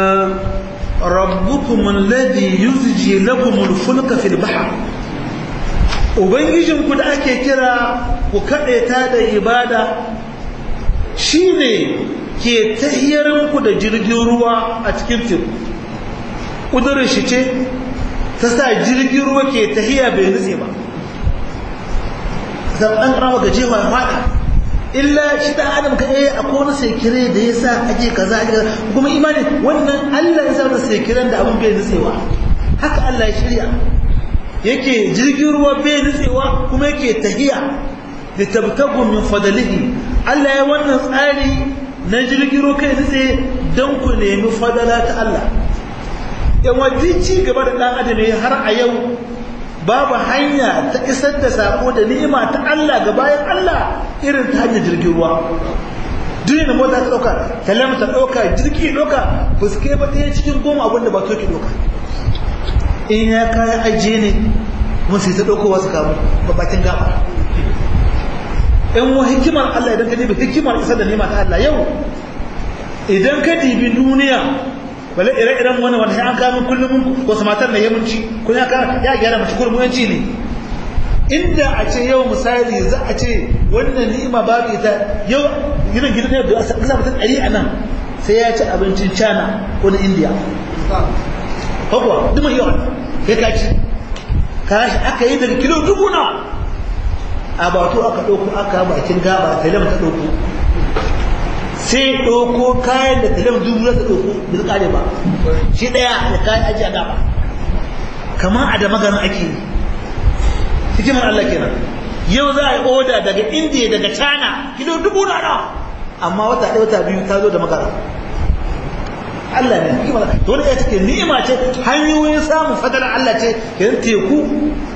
ربكم الذي يزجي لكم الفلك في البحر ubangijinku da ake kira ku kaɗaita da ibada shine ke tahiyarinku da jirgin ruwa a cikin teku ƙudurin shi ce ta sa jirgin ruwa ke tahiya bai nutse ba zan ɗan ƙarama ga jewa ya faɗa illa shi ɗan adam ka ɗaya a kowane sekire da ya sa ake kaza ake kaza kuma imanin wannan allah ya sa da sekiren da abin bai nutsewa haka allah ya shirya yake jirgin ruwa bai nutsewa kuma yake tahiya da tabtagun min fadalihi Allah ya wannan tsari na jirgin ruwa kai nutse don ku nemi fadala ta Allah yan wajen ci gaba da ɗan adam ya har a yau babu hanya ta isar da sako da ni'ima ta Allah ga bayan Allah irin ta hanyar jirgin ruwa duniya da mota ta ɗauka talama ta ɗauka jirgi ɗauka ba su kai ba ɗaya cikin goma abinda ba toki ɗauka in ya kayan ajiye ne musu ta ɗauko wasu kamu babakin gaba in wa hikimar Allah idan ka dibi hikimar isar da nema ta Allah yau idan ka dibi duniya bale ire-iren wani wanda ya an kawo kullum wasu matar da yamunci kun ya ya gyara mace kurmuyanci ne inda a ce yau misali za a ce wannan ni'ima babu ita yau gidan gidan da asa mutum ɗari a nan sai ya ci abincin China ko na India kwakwa duk mai yawan ya kaci kashi aka yi daga kilo dubu na a batu aka ɗauko aka bakin gaba talim ta ɗauko sai ɗauko kayan da talim dubu za ta ɗauko da su ƙare ba shi ɗaya da kayan ajiya gaba kamar a da maganin ake yi hikimar Allah kenan yau za a yi oda daga indiya daga china kilo dubu na nawa amma wata ɗaya wata biyu ta zo da magana Allah ne hikima to da take ni'ima ce hanyoyin samun fadalar Allah ce kiran teku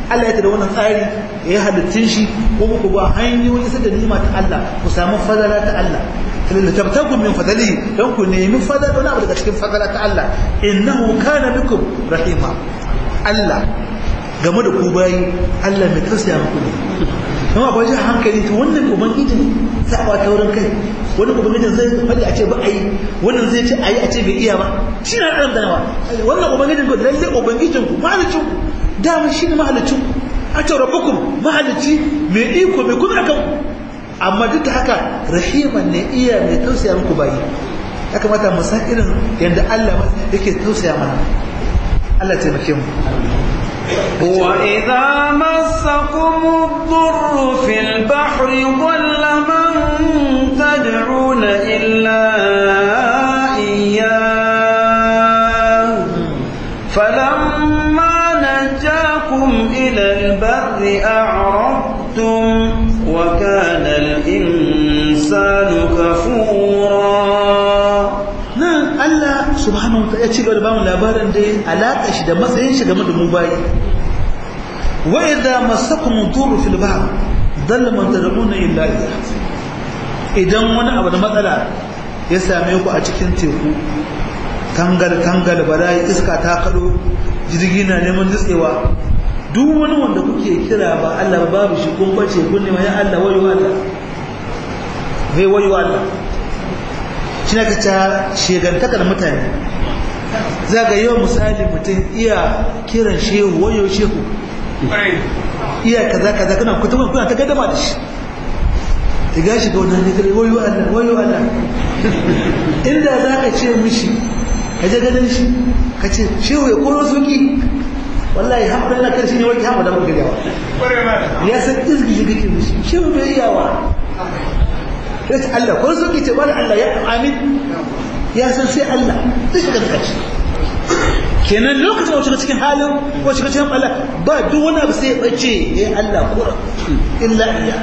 Allah ya da wannan tsari ya halittun shi ko muku ba hanyoyi su da nima ta Allah ku samu fadala ta Allah kalli tabtakum min fadalihi dan ku nemi fadala wani abu daga cikin fadala ta Allah innahu kana bikum rahima Allah game da ku bayi Allah mai tausaya muku ne kuma ba shi hankali to wannan ubangijin za a ta wurin kai wani ubangijin zai faɗi a ce ba a yi wannan zai ce a yi a ce bai iya ba shi na ɗan danawa wannan ubangijin ku lalle ubangijin ku mahalicin ku dama shi ne mahalicin ku a ce rabbukum mahalici mai iko mai kuma akan ku amma duk da haka rahiman ne iya mai tausaya muku bayi ya kamata mu san irin yadda Allah yake tausaya mana Allah taimake mu وإذا مسكم الضر في البحر ضل من تدعون إلا إياه فلما نجاكم إلى البر أعرضتم وكان الإنسان كفورا nan Allah subhanahu wa ta'ala ya ci gaba da bamu labarin da alaka shi da matsayin shi game da mu bayi wa idza masakum dur fil bahr dalla man tad'una illa ilayh idan wani abu da matsala ya same ku a cikin teku tangal tangal barayi iska ta kado jirgi na neman nutsewa duk wani wanda kuke kira ba Allah ba babu shi kun bace kun ne ya Allah wayo Allah zai wayo Allah shi ka ta shegantakar mutane za ga yawan misali mutum iya kiran shehu wayo shehu iya kaza kaza kana kutuban kuna ta gadama da shi ta gashi ga wannan nigiri wayo Allah wayo Allah inda za ka ce mishi ka je gadon shi ka ce shehu ya koro soki wallahi haɓar yana karshe ne wake haɓar da muka yawa ya san izgi shi kake mishi shehu bai iyawa sai ta Allah ko sun ce wani Allah ya amin ya san sai Allah zai shiga da kashi kenan lokacin da shiga cikin halin ko shiga cikin Allah ba duk wani abu sai ya bace ya Allah kura illa iya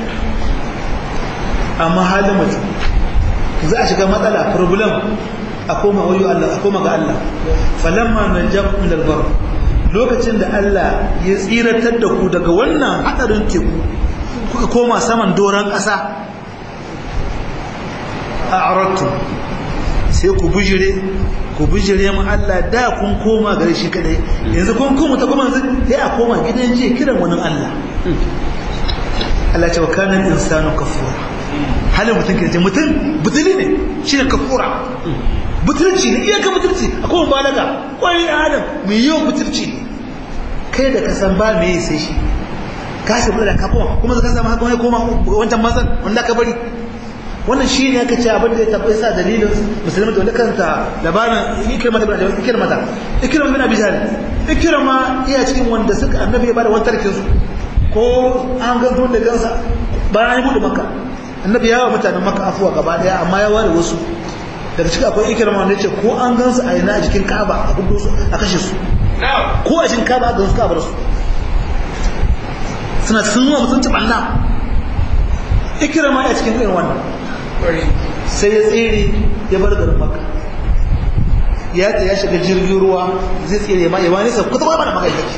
amma halin mutum za a shiga matsala problem a koma wayo Allah a koma ga Allah falamma najakum min albar lokacin da Allah ya tsiratar da ku daga wannan hadarin teku kuka koma saman doron ƙasa a arattu sai ku bujire ku bujire mu Allah da kun koma gare shi kadai yanzu kun koma ta kuma sai a koma gidan je kiran wani Allah Allah ce wa kana insanu kafura halin mutum ke mutum butuli ne shine kafura butulci ne iyaka butulci akwai balaga kwai adam mai yawan butulci ne kai da ka san ba me sai shi ka shi da ka koma kuma ka samu haka wani koma wancan mazan wanda ka bari wannan shi ne aka ce abin da ya taɓa sa dalilin musulmi da wanda kanta labarin ikirma da bin ikirma ta ikirma bin abi jahal ikirma iya cikin wanda suka annabi ya bada wani tarkin su ko an ga da gansa bayan ya buɗe maka annabi ya wa mutanen maka afuwa gaba daya amma ya ware wasu daga cikin akwai ikirma wanda ya ce ko an gansu a yana a jikin kaba a hudu su a kashe su ko a jikin kaba a gansu kaba da su suna sun wa mutunci ɓanna ikirma ya cikin irin wannan sai ya tsere ya bar garin maka ya ta ya shiga jirgin ruwa zai tsere ma yawa nisa kuta ba da maka yake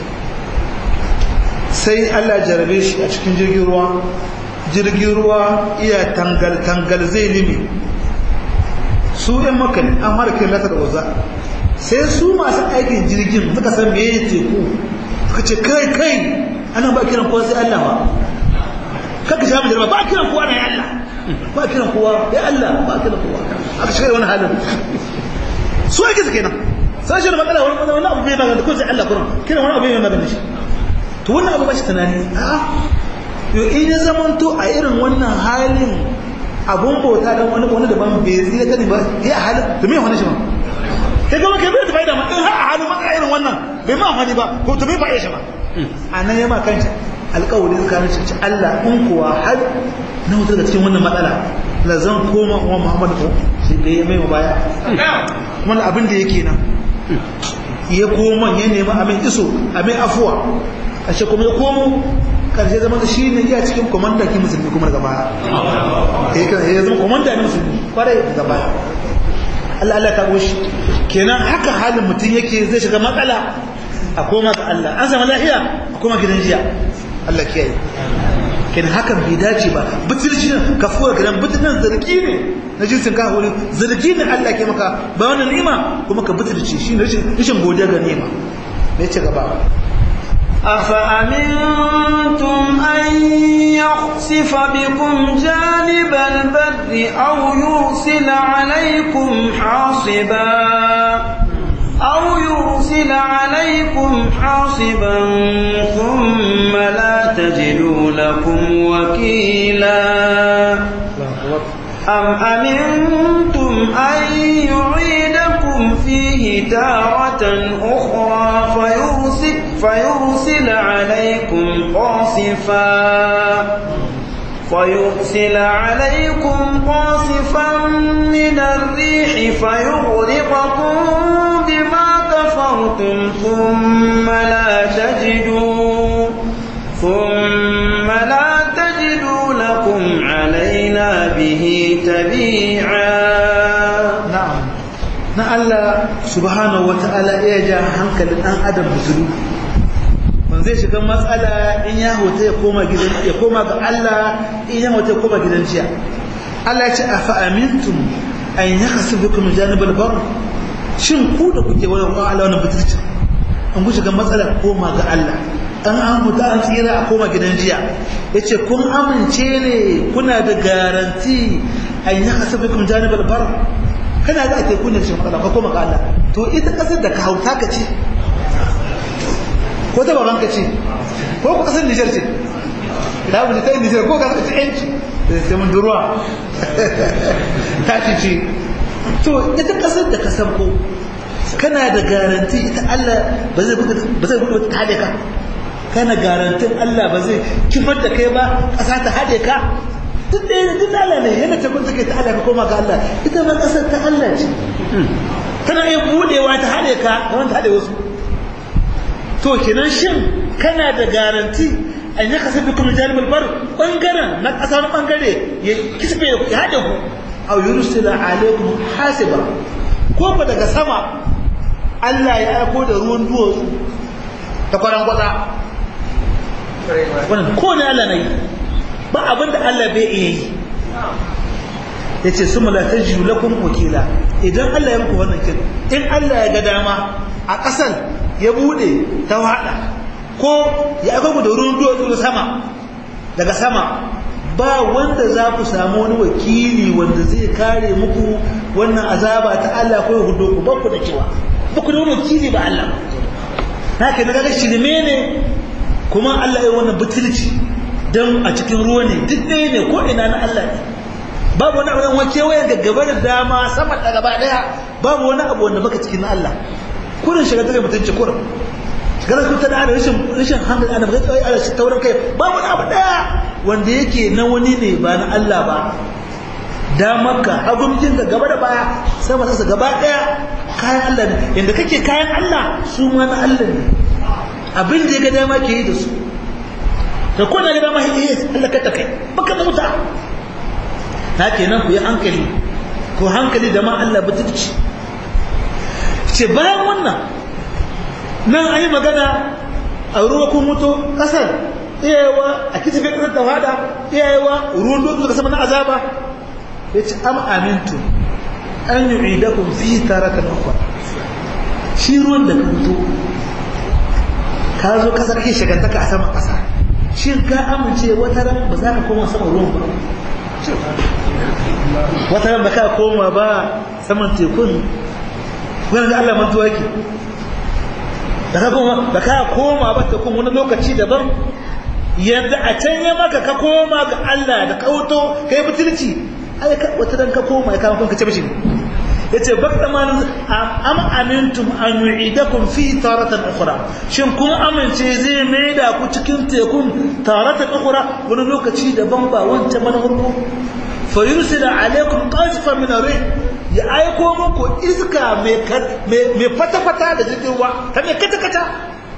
sai Allah jarabe shi a cikin jirgin ruwa jirgin ruwa iya tangal tangal zai limi su yan maka ne an mara kiran lata da waza sai su masu aikin jirgin suka san me ya teku suka ce kai kai ana ba kiran kowa sai Allah ba kaka sha mu jirma ba kiran kowa na ya Allah ba kiran kowa ya Allah ba kiran kowa aka shiga wani halin su ake su kenan sai shi da matsala wani matsala wani abu bai magana ko sai Allah kuran kiran wani abu bai magana shi to wannan abu ba shi tunani a'a yo in ya zamanto a irin wannan halin abun bauta dan wani wani daban bai zira kani ba ya halin to me wani shi ba kai kuma kai bai da faida ma in har a halin matsala irin wannan bai ma wani ba ko to bai faida shi ba anan ya ma kanci alƙawari tsakanin shi Allah in kuwa har na wutar da cikin wannan matsala la zan koma wa Muhammad ko sai da ya mai mu baya kuma abin da yake nan ya koma ya nemi amin iso amin afuwa ashe kuma ya komo karshe zama da shi ne iya cikin komanda ki musulmi kuma daga baya ya zama komanda ne musulmi kwarai daga baya Allah Allah ta goshi kenan haka halin mutum yake zai shiga matsala a koma ga Allah an samu lafiya a kuma gidan jiya Allah kiyaye kin hakan bai dace ba butulci nan kafuwar gidan butulcin zargi ne na jinsin kahuri zargi ne Allah ke maka ba wannan ni'ima kuma ka butulci shi ne rashin godiya ga ni'ima me ce gaba أفأمنتم أن يخسف بكم جانب البر أو يرسل عليكم حاصبا أو يرسل عليكم حاصبا ثم لا تجدوا لكم وكيلا أم أمنتم أن يعيدكم فيه تارة أخرى فيرسل, فيرسل عليكم قاصفا فيرسل عليكم قاصفا من الريح فيغرقكم بما كفرتم ثم لا تجدوا ثم لا تجدوا لكم علينا به تبيعا na'am na Allah subhanahu wata'ala ya ja hankalin dan adam butulu man zai shiga matsala in ya hota ya koma gidan ya koma ga Allah in ya hota ya koma gidan jiya Allah ya ce afa amintum an yakhsu bikum janibal bar shin ku da kuke wani wa Allah wannan butulci an ku shiga matsalar koma ga Allah an an huta an tsira a koma gidan jiya yace kun amince ne kuna da garanti an yakhsu bikum janibal bar kana ga teku ne cikin matsala ka koma ga Allah to ita kasar da ka hauta ka ce ko ta baban ka ce ko ku kasar Niger ce ta wuce ta Niger ko kasar ta yanci da sai mun duruwa ta ci ce to ita kasar da ka san ko kana da garanti ita Allah ba zai buga ba zai buga ta hade ka kana garantin Allah ba zai kifar da kai ba kasa ta hade ka duk da yana duk Allah ne yana ta kunta kai ta Allah ka koma ga Allah ita ma kasar ta Allah ce tana yin budewa ta hade ka da wanda hade wasu to kenan shin kana da garanti an yi kasar bikin jalibul bar bangaren na kasa wani bangare ya kisbe ya hade ku aw yursila alaikum hasiba ko ba daga sama Allah ya aiko da ruwan duwatsu ta kwaran gwada wannan ko ne Allah ne ba abin da Allah bai iya yi ya ce su malatar jiyu lakun wakila idan Allah ya muku wannan kin in Allah ya ga dama a ƙasar ya buɗe ta waɗa ko ya aka ku da ruwan duwatsu da sama daga sama ba wanda za ku samu wani wakili wanda zai kare muku wannan azaba ta Allah ko ya hudo ku ba ku da cewa ba ku da wani wakili ba Allah haka na ga shirme ne kuma Allah ya wannan butulci don a cikin ruwa ne duk ɗaya ne ko ina na Allah ne babu wani abu wake waya ga gaba da dama sama da gaba daya babu wani abu wanda baka cikin na Allah kurin shiga take mutunci kurin gara ku ta da rashin rashin hankali ana baka kai ala tauran kai babu wani abu daya wanda yake na wani ne ba na Allah ba damarka hagumjin ga gaba da baya sama da gaba daya kayan Allah ne yanda kake kayan Allah su ma na Allah ne abin da ya ga dama ke yi da su da kuna ga dama hidiye Allah ka takai baka da wuta na kenan ku yi hankali ku hankali da ma Allah butulci ce bayan wannan nan an yi magana a ruwa kun mutu kasar iyayewa a kici bai kasar da fada iyayewa ruwan dutse daga sama na azaba ya ce am amintu an yi idakun fi taratan akwa shi ruwan da ka mutu ka zo kasar ke shagantaka a saman kasa shin ka amince wata ran ba za ka koma saman ruwan ba wata ran ba ka koma ba saman tekun wani da Allah mantuwa ke da ka koma ba ka koma ba tekun wani lokaci daban yadda a can ya maka ka koma ga Allah da kauto kai butulci ai wata ran ka koma ya kama kanka ce mishi yace bakta man am amintum an yu'idakum fi taratan ukhra shin kun amince zai maida ku cikin tekun taratan ukhra wani lokaci daban ba wancan mana hurku fa yursila alaikum qasifan min ar ya aiko muku iska mai mai fata fata da jirgin ruwa ta mai kata kata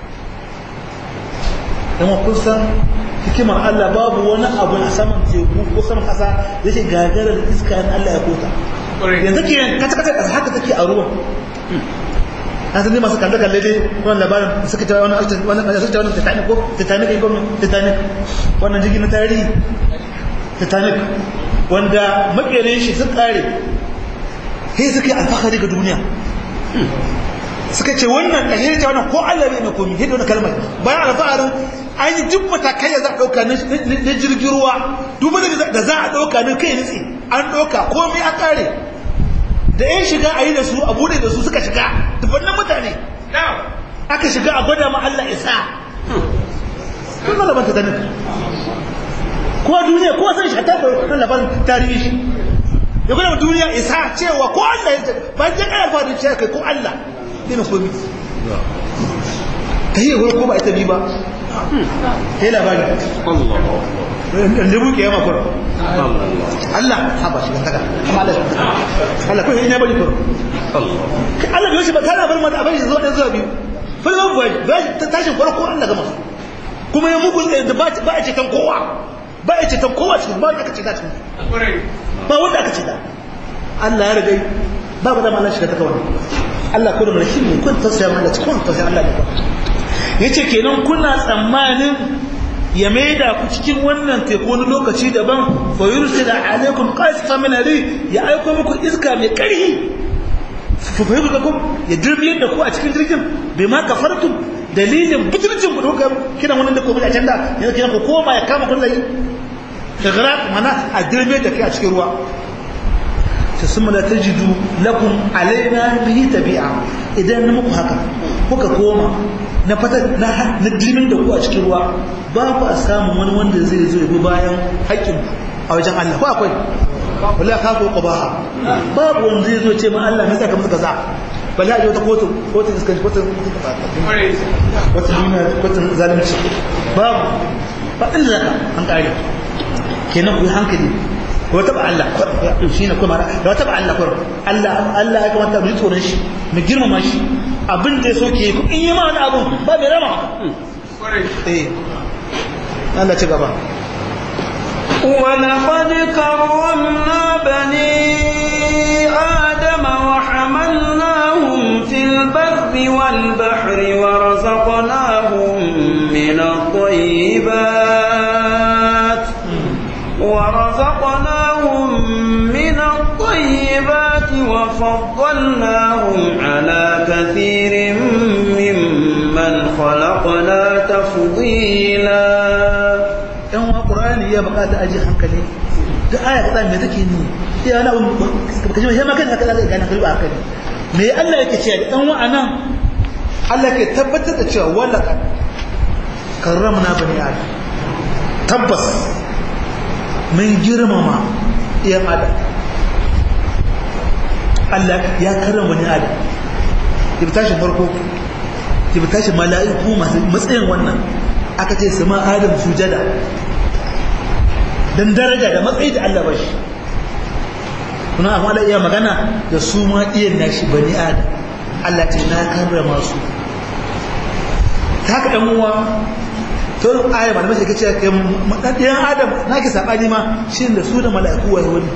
dan kun san hikimar Allah babu wani abu a saman teku ko saman kasa yake gagarar iska in Allah ya kota yanzu ke kata kata ƙasa haka take a ruwan an san masu kalle kalle dai wannan labarin suka ta wannan wannan suka ta wannan Titanic ko Titanic ko Titanic wannan jirgin na tarihi Titanic wanda makerin shi sun kare sai suka yi alfahari ga duniya suka ce wannan ɗahiri ta wannan ko Allah bai na komi yadda wani kalmar bayan alfaharin an yi duk matakai da za a ɗauka na jirgin ruwa duk da za a ɗauka na kai nitsi an ɗauka komai a ƙare da yan shiga a yi da su a buɗe da su suka shiga tufannin mutane aka shiga a gwada ma Allah isa kun malaman ta tanin kowa duniya kowa san shi a taɓa labarin tarihi shi ya gwada ma duniya isa cewa ko Allah ya ba ya ƙara faɗin cewa kai ko Allah dina komi ta yi wuri ko ba ita bi ba ta yi labari da buke yama kwaro Allah haɓa shi gantaka amma Allah shi Allah kawai ina bari kwaro Allah bai shi ba tana bar mata abin zuwa ɗan zuwa biyu fulman buwaji ta tashin kwaro ko Allah gama kuma ya muku da ba a ceton kowa ba a ceton kowa cikin ba wanda aka ceta cikin ba wanda aka ceta Allah ya rigai ba ba da ma Allah shiga ta kawai Allah ko da mulki ne kun tausaya mana kun tausaya Allah ne yace kenan kuna tsammanin ya maida ku cikin wannan teku wani lokaci daban fa yursila alaikum qasfa min ari ya aiko muku iska mai karhi fa fayuzukum ya dirbiyar da ku a cikin jirgin bai ma kafartum dalilin butulcin ku kuka kina wannan da ku a can da yanzu kina ku koma ya kama kullayi igraq mana a dirbiyar da kai a cikin ruwa ثم لا تجدوا لكم علينا به تبيعا idan na muku haka kuka koma na fata na dimin da ku a cikin ruwa ba ku a samun wani wanda zai zo ya bi bayan haƙƙin a wajen Allah ko akwai wala ka ko qabaha babu wanda zai zo ce ma Allah me saka musu kaza bala a wata kotu kotu iskan kotu wata duniya kotu zalunci babu ba inda zaka an kare kenan ku yi hankali ko taba Allah shi ne kuma da taba Allah ko Allah Allah ya kamata mu tsoron shi mu girmama shi abin da so ke in yi ma wani abu ba mai rama eh Allah ci gaba ولقد كرمنا بني آدم وحملناهم في البر والبحر ورزقناهم من الطيبات ورزقناهم من الطيبات وفضلناهم على كثير ممن خلقنا تفضيلا yan wa qur'ani ya bukata aji hankali da aya kaza me take ni sai ana kaje sai ma kan haka zai gane kalba haka ne me Allah yake cewa dan wa anan Allah ke tabbatar da cewa wala karramna bani adam tabbas mun girmama iyan adam Allah ya karrama ni adam ki tashi farko ki tashi mala'iku masu matsayin wannan aka ce su ma adam sujada dan daraja da matsayi da Allah bashi kuna amma Allah iya magana da su ma iyan nashi bani adam Allah ce na karrama su ta haka ɗan uwa to aya malamai sai kace kai madadiyan adam nake sabani ma shin da su da mala'iku wai wani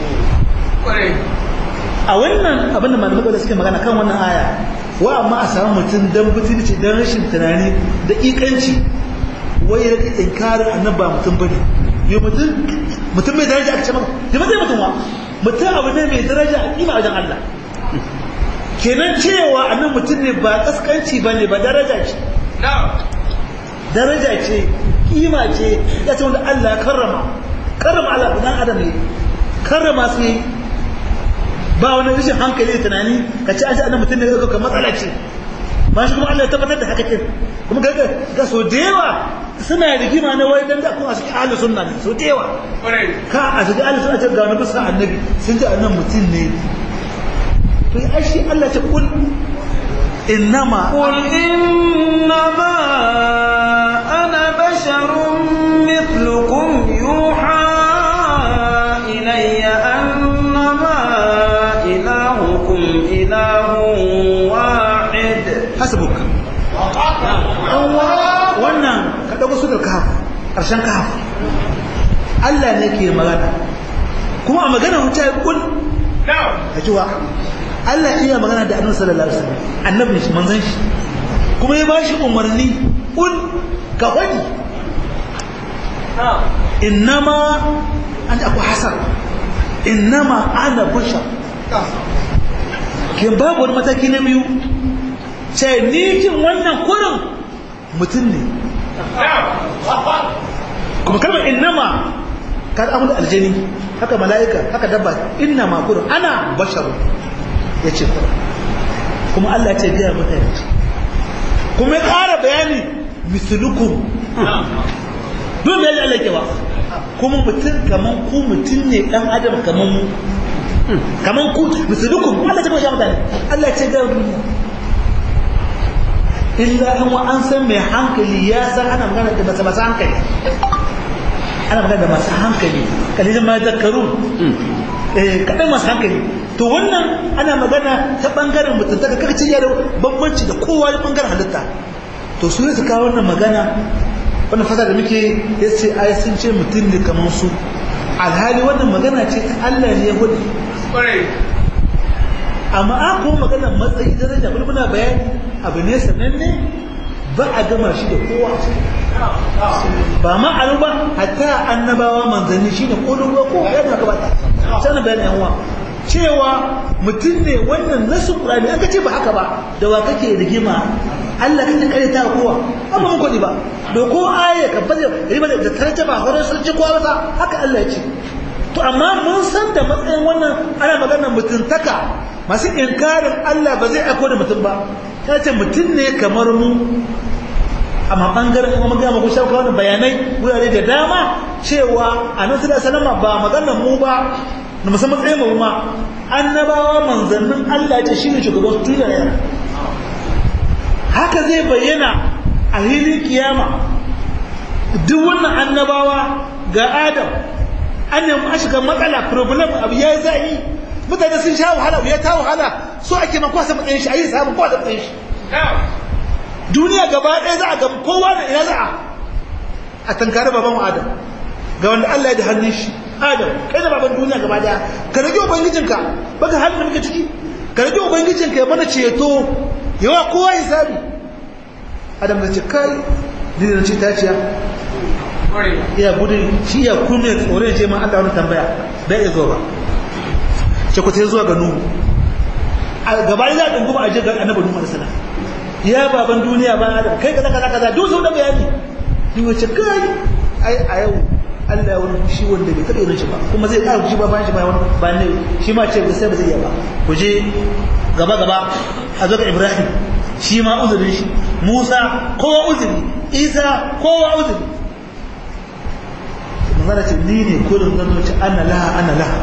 a wannan abin da malamai da suke magana kan wannan aya wa amma a samu mutum dan butulci dan rashin tunani da ikanci wai ya inkarin annaba mutum bane yo mutum mutum mai daraja aka ce maka da ba zai mutum wa mutum abu ne mai daraja a kima wajen Allah kenan cewa annan mutum ne ba kaskanci bane ba daraja ce daraja ce kima ce ya ce wanda Allah ya karrama karrama Allah dan adam ne karrama su yi ba wani rashin hankali da tunani ka ci an ci annan mutum ne ga matsala ce ba shi kuma Allah ya tabbatar da haka kin kuma ga ga so da yawa suna rigima na wai dan da kuma su ahlus sunna ne so da yawa ka a shiga ahlus sunna ce ga wani bisa annabi sun ji annan mutum ne to ai shi Allah ce kul innama قل إنما أنا بشر مثلكم يوحى إلي أنما إلهكم إله واحد hasbuk wannan ka dauko su da kahf karshen kahf Allah ne ke magana kuma a magana wuta ya kul ka jiwa Allah iya magana da annabi sallallahu alaihi wasallam annabi shi manzon shi kuma ya bashi umarni ul ka wani innama an aku hasar innama ana bashar kin babu wani mataki na biyu ce ni kin wannan kurin mutum ne kuma kalmar innama ka da da aljani haka mala'ika haka dabba innama kurin ana bashar ya ce kuma Allah ce biya mutane kuma ya ƙara bayani mislukum don da ya Allah ke ba kuma mutum kaman ku mutum ne dan adam kaman mu kaman ku mislukum Allah ta bashi mutane Allah ce ga duniya illa an wa an san mai hankali ya san ana magana da masu masu hankali ana magana da masu hankali kalilin ma zakaru eh kadan masu hankali to wannan ana magana ta bangaren mutum ta karkacin ya da bambanci da kowa da bangaren halitta to su ne su kawo wannan magana wannan fasa da muke ya ce ai sun ce mutum ne kamar su alhali wannan magana ce ta Allah ne ya hudu amma a kuma magana matsayi daraja wani muna bayani abu ne sananne ba a gama shi da kowa ba ma a ba hatta annabawa manzanni shi ne kodin ruwa ko ya na gabata sana bayanin yanwa cewa mutum ne wannan nasu ƙurani an ka ce ba haka ba da wa kake rigima Allah kake kare ta kowa amma mun kodi ba da ko aya ka bada riba da tarjama horon sun ci kowa ba haka Allah ya ce to amma mun san da matsayin wannan ana maganar mutuntaka masu inkarin Allah ba zai aiko da mutum ba ta ce mutum ne kamar mu amma bangaren kuma ga mu shauka wannan bayanai wurare da dama cewa annabi sallallahu alaihi ba maganar mu ba na musamman tsaye mu ma annabawa manzannin Allah ya ce shine shugaban duniya haka zai bayyana a hilin kiyama duk wannan annabawa ga adam an nemi a shiga matsala problem abu ya yi za'i mutane sun sha wahala ya ta wahala so ake man kwasa matsayin shi a yi samun kwasa matsayin shi duniya gaba ɗaya za a ga kowa da ina za a a tankari baban adam ga wanda Allah ya da hannun shi adam kai da baban duniya gaba ɗaya ka rage ubangijinka baka halin da muke ciki ka rage ubangijinka ya mana ceto yawa kowa hisabi adam da ce kai ni da ce taciya iya gudun shi iya kume tsoron ce ma Allah wani tambaya bai iya zuwa ba ce ku sai zuwa ga nuhu a gaba za a ɗunguma a jirgin annabi nuhu da sana ya baban duniya ba adam kai kaza kaza kaza duk sau da bayani ni wace kai ai a yau Allah ya wani fushi wanda bai taɓa irin shi ba kuma zai ƙara fushi ba bayan shi ba wani ba ne shi ma ce sai ba zai iya ba ku je gaba gaba a zo ga Ibrahim shi ma uzurin shi Musa kowa uzuri Isa kowa uzuri manzara ce ni ne kullum zan zo ce ana laha ana laha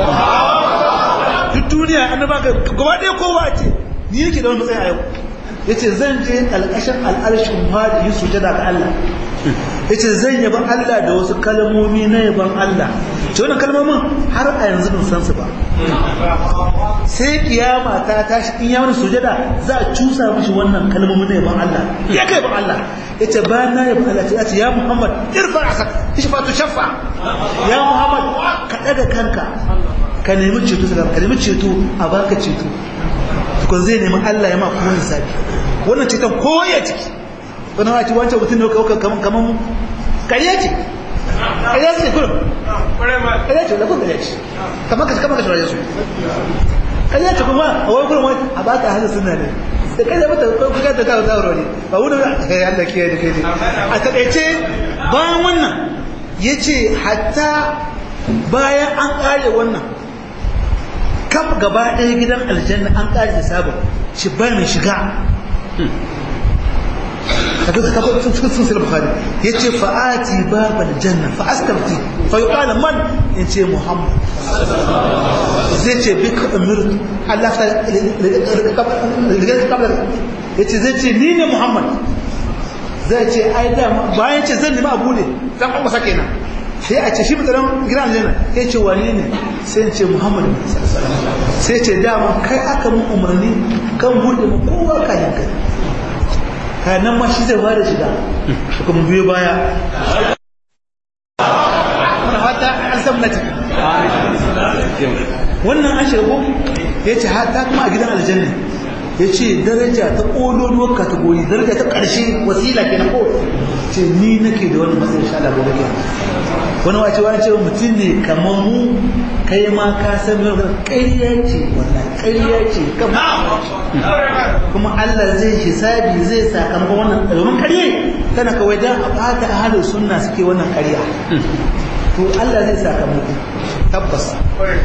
duk duniya an ba gaba ɗaya kowa ce ni yake da wani matsayi a yau ya ce zan je alƙashin al'arshin hajji yi sujada ga Allah ya ce zan yaba Allah da wasu kalmomi na yaban Allah ce wannan kalmomin har a yanzu ban san su ba sai kiyama ta tashi in ya wani sujada za a cusa mishi wannan kalmomin na yaban Allah ya kai yaban Allah ya ce ba na yaban Allah ya ce ya Muhammad irfa asak ishfa tu shaffa ya Muhammad ka daga kanka ka nemi ceto ka nemi ceto a baka ceto tukun zai nemi Allah ya ma kuma hisabi wannan ceton kowa ya ciki wani ma ci wancan mutum ne kawai kaman kaman kariya ce kariya ce kullum kariya ce lafin kariya ce kamar ka kamar ka shiraye su kariya ce kuma a wani kullum wani a ba ta hannun suna ne da kai da mata kuka ta kawo zauro ne ba wani ya Allah kiyaye da kai ne a taƙaice bayan wannan ya ce hatta bayan an ƙare wannan kaf gaba ɗaya gidan aljanna an ƙare da sabon shi bai mai shiga kaga ka ba sun sun sai bukhari yace fa'ati babal janna fa astafti fa yuqala man yace muhammad zai ce bika umir Allah ta yace zai ce ni ne muhammad zai ce ai da bayan ce zan nemi abu ne dan an masa kenan sai a ce shi mutanen gidan aljanna ya ce wani ne sai ce muhammad sai ce dama kai aka mun umarni kan buɗe mu kowa kayan kai kayan nan ma shi zai bada shiga da kuma biyo baya wani wata an san na wannan an shiga ko ya ce ta kuma a gidan aljanna ya ce daraja ta ƙololuwar kategori daraja ta ƙarshe wasila ke na ko ce ni nake da wani matsayin sha Allah gobe wani wace wani ce mutum ne kamar mu kai ma ka san mai magana ƙarya ce wannan ƙarya ce kuma Allah zai hisabi zai sakamakon wannan domin ƙarya tana kawai dan a bata ahalin sunna suke wannan ƙarya to Allah zai sakamako tabbas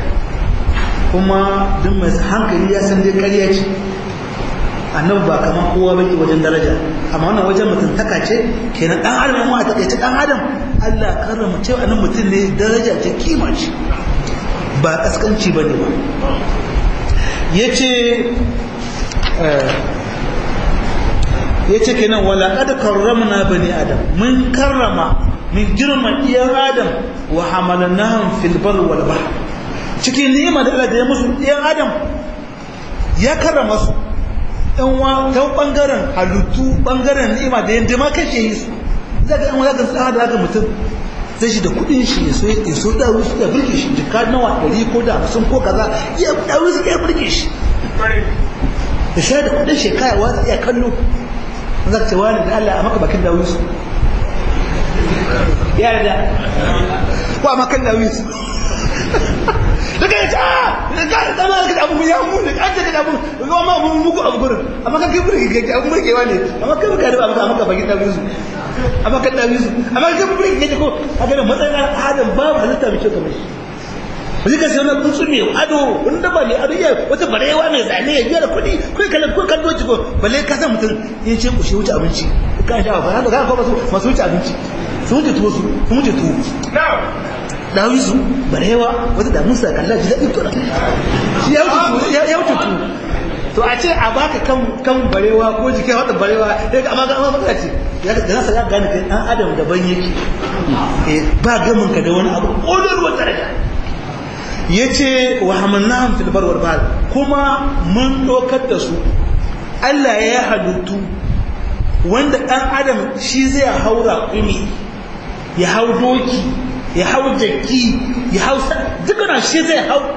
kuma duk mai hankali ya san dai ƙarya ce annabi ba kamar kowa bane wajen daraja amma wannan wajen mutuntaka ce kenan dan adam mu a takaice dan adam Allah karrama cewa annabi mutum ne daraja ce kima ce ba kaskanci bane ba yace yace kenan wala qad karramna bani adam mun karrama min girman iyan adam wa hamalnahum fil bar wal bahr cikin ni'ima da Allah da ya musu iyan adam ya karrama su ɗan wa ta ɓangaren halittu ɓangaren ni'ima da yadda ma kashe yi su za ka ɗan wani tsara da haka mutum zai shi da kuɗin shi ya so ya so da wasu ya burge shi jika nawa ɗari ko da hamsin ko kaza ya ɗaru su ya burge shi da shi da kuɗin shekara wa zai iya kallo za ka ce wani da Allah a maka bakin dawo su ya da ko a makan dawo su daga ya ce a ga zama da abu ya mu da an ce da abu ga ma mu muku abu gurin amma kan kai burge kake abu burgewa ne amma kai baka da abu amma ka baki dawo su amma kan dawo su amma kai burge kake ko haka da matsayin adam babu halitta mai kyau kamar shi ba zai kasi wani tsuntsu mai ado wani daba mai ado ya wata barewa mai zane ya biya da kuɗi kai kalan ko kan doji ko balle ka san mutum ya ce kushe wuce abinci ka sha ba haka ka masu masu wuce abinci sun wuce tuwo su sun wuce tuwo dawi su barewa wata da musa kalla ji daɗin tura shi ya wuce ya wuce tuwo to a ce a baka kan kan barewa ko jikin wata barewa ya ga amma ga amma baka ce ya ga nasa ya gane kai dan adam daban yake ba gamin ka da wani abu ƙololuwar daraja ya ce wa hamannahum fil bar wal bahr kuma mun dokar da su Allah ya halittu wanda dan adam shi zai haura kumi ya hau doki ya hau jaki ya hau dukkan shi zai hau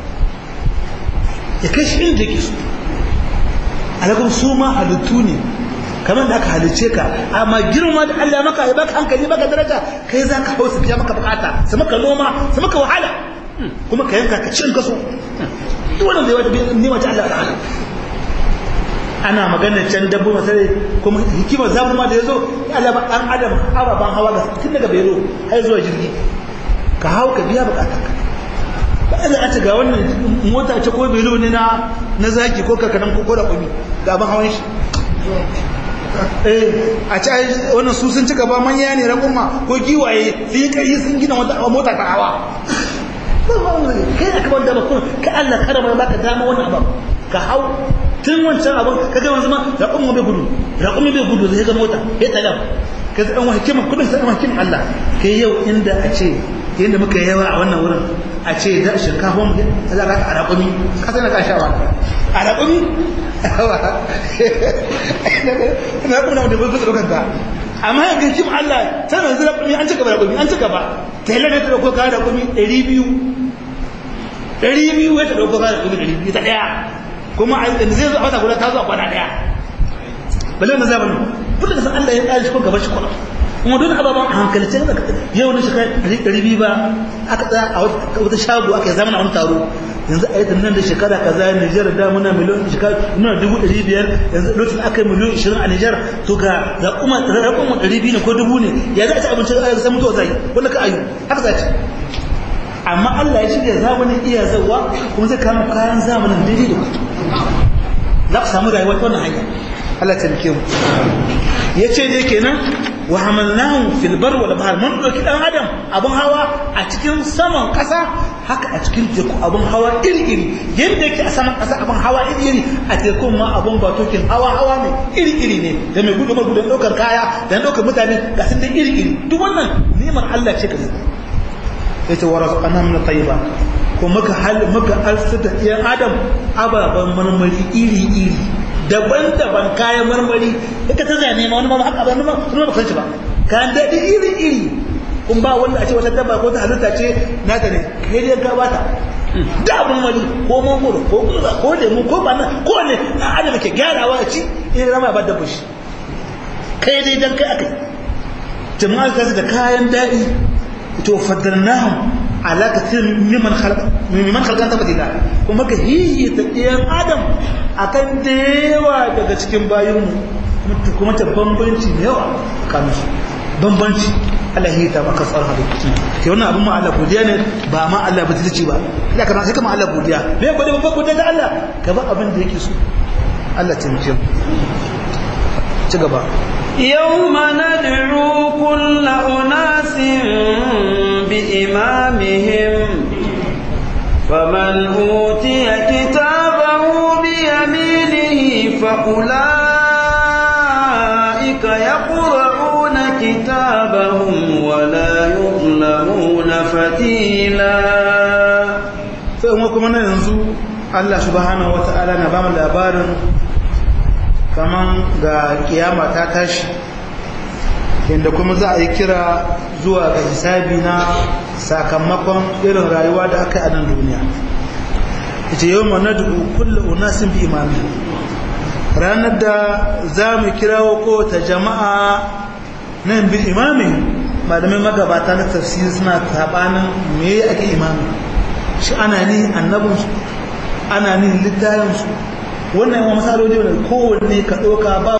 ya kai shi inda yake so alakum su ma halittu ne kamar da aka halice ka amma girma da Allah maka ya baka hankali baka daraja kai za ka hau su biya maka bukata su maka noma su maka wahala kuma ka yanka ka cin kaso duk wannan zai wata nema ta Allah ta'ala ana magana can dabbo masare kuma hikimar zamu ma da yazo Allah ba dan adam ababan hawa ga tun daga bero har zuwa jirgi ka hau ka biya bukatar ka ba a ce ga wannan mota ce ko belo ne na na zaki ko kakanan ko da kumi ga ban hawan shi eh a ce wannan su sun ci gaba manya ne rakuma ko giwaye sun yi kai sun gina mota ta hawa kai aka ban dama kun ka Allah karama baka dama wannan abin ka hau tun wancan abin ka ga wanzu ma raƙon bai gudu raƙon bai gudu zai ga mota ya talam ka zai an hikima kudin sai an hikima Allah kai yau inda a ce yadda muka yawa a wannan wurin a ce da shinkafa mu za ka a raƙumi ka sai na ka sha ba a raƙumi na kuma da bai fasa ɗaukar ka amma ya ga hikima Allah tana zira raƙumi an cika ba raƙumi an cika ba ta yi lalata da ko ka raƙumi ɗari biyu ɗari biyu ya ta ɗauko ka raƙumi ɗari biyu ta ɗaya kuma a yanzu zai zo a wata guda ta zo a kwana ɗaya balle na zamanin duk da san Allah ya ƙare shi ko gaba shi kwana kuma duk ababen a hankalce da yau na shekara ɗari biyu ba aka tsaya a wata shago aka yi zamana wani taro yanzu a yi nan da shekara kaza Nijar da muna miliyon shekara muna dubu ɗari biyar yanzu lokacin aka yi miliyon ishirin a Nijar to ga raƙuma raƙuma ɗari biyu ne ko dubu ne ya za a ci abinci a sai mutuwa zai wanda ka ayu haka za ci amma Allah ya shirya zamanin iya zawa kuma zai kama kayan zamanin daidai da kudu za ku samu rayuwar wannan hanya Allah ta mu ya ce dai kenan wa hamalnahu fil bar wal bahr mun doki dan adam abun hawa a cikin saman kasa haka a cikin teku abun hawa iri iri yadda yake a saman kasa abun hawa iri iri a tekun ma abun batokin hawa hawa ne iri iri ne da mai gudu gudu da daukar kaya da daukar mutane ga sun da iri iri duk wannan ni'imar Allah ce ka yace wa razaqana min tayyiba ko muka hal muka alsata iyan adam ababan marmari iri iri daban-daban kayan marmari ita ta zane ma wani ma haka ba wani ma ba san shi ba kayan daɗi iri iri kun ba wanda a ce wata dabba ko ta halitta ce na ta ne kai dai ka bata da abin wani ko mangoro ko gurza ko lemu ko bana ko ne na adam ke gyarawa a ci in rama ba dabba shi kai dai dan kai akai jama'a kasu da kayan daɗi to faddalnahum ala kathir mimman khalaq mimman khalaqan tabdila kuma ka hihi ta ɗiyan adam akan da yawa daga cikin bayinmu kuma ta bambanci da yawa kamin su bambanci Allah ya ta maka tsara halittu ke wannan abin ma Allah godiya ne ba ma Allah butulci ba ila kana sai kama Allah godiya me gode babban godiya ga Allah ka ba abin da yake so Allah taimake mu ci gaba يوم ندعو كل أناس بإمامهم فمن أوتي كتابه بيمينه فأولئك يقرؤون كتابهم ولا يظلمون فتيلا sai kuma na yanzu Allah subhanahu wata'ala na ba mu labarin kaman ga kiyama ta tashi inda kuma za a yi kira zuwa ga hisabi na sakamakon irin rayuwa da aka yi a nan duniya ita yau ma nadu kulle unasin bi imami ranar da za mu kirawo kowace jama'a nan bi imami malamai magabata na tafsiri suna tabanin me ake imami shi ana ni annabinsu ana ni littafinsu wannan yawan masaloli ne kowanne ka ɗauka ba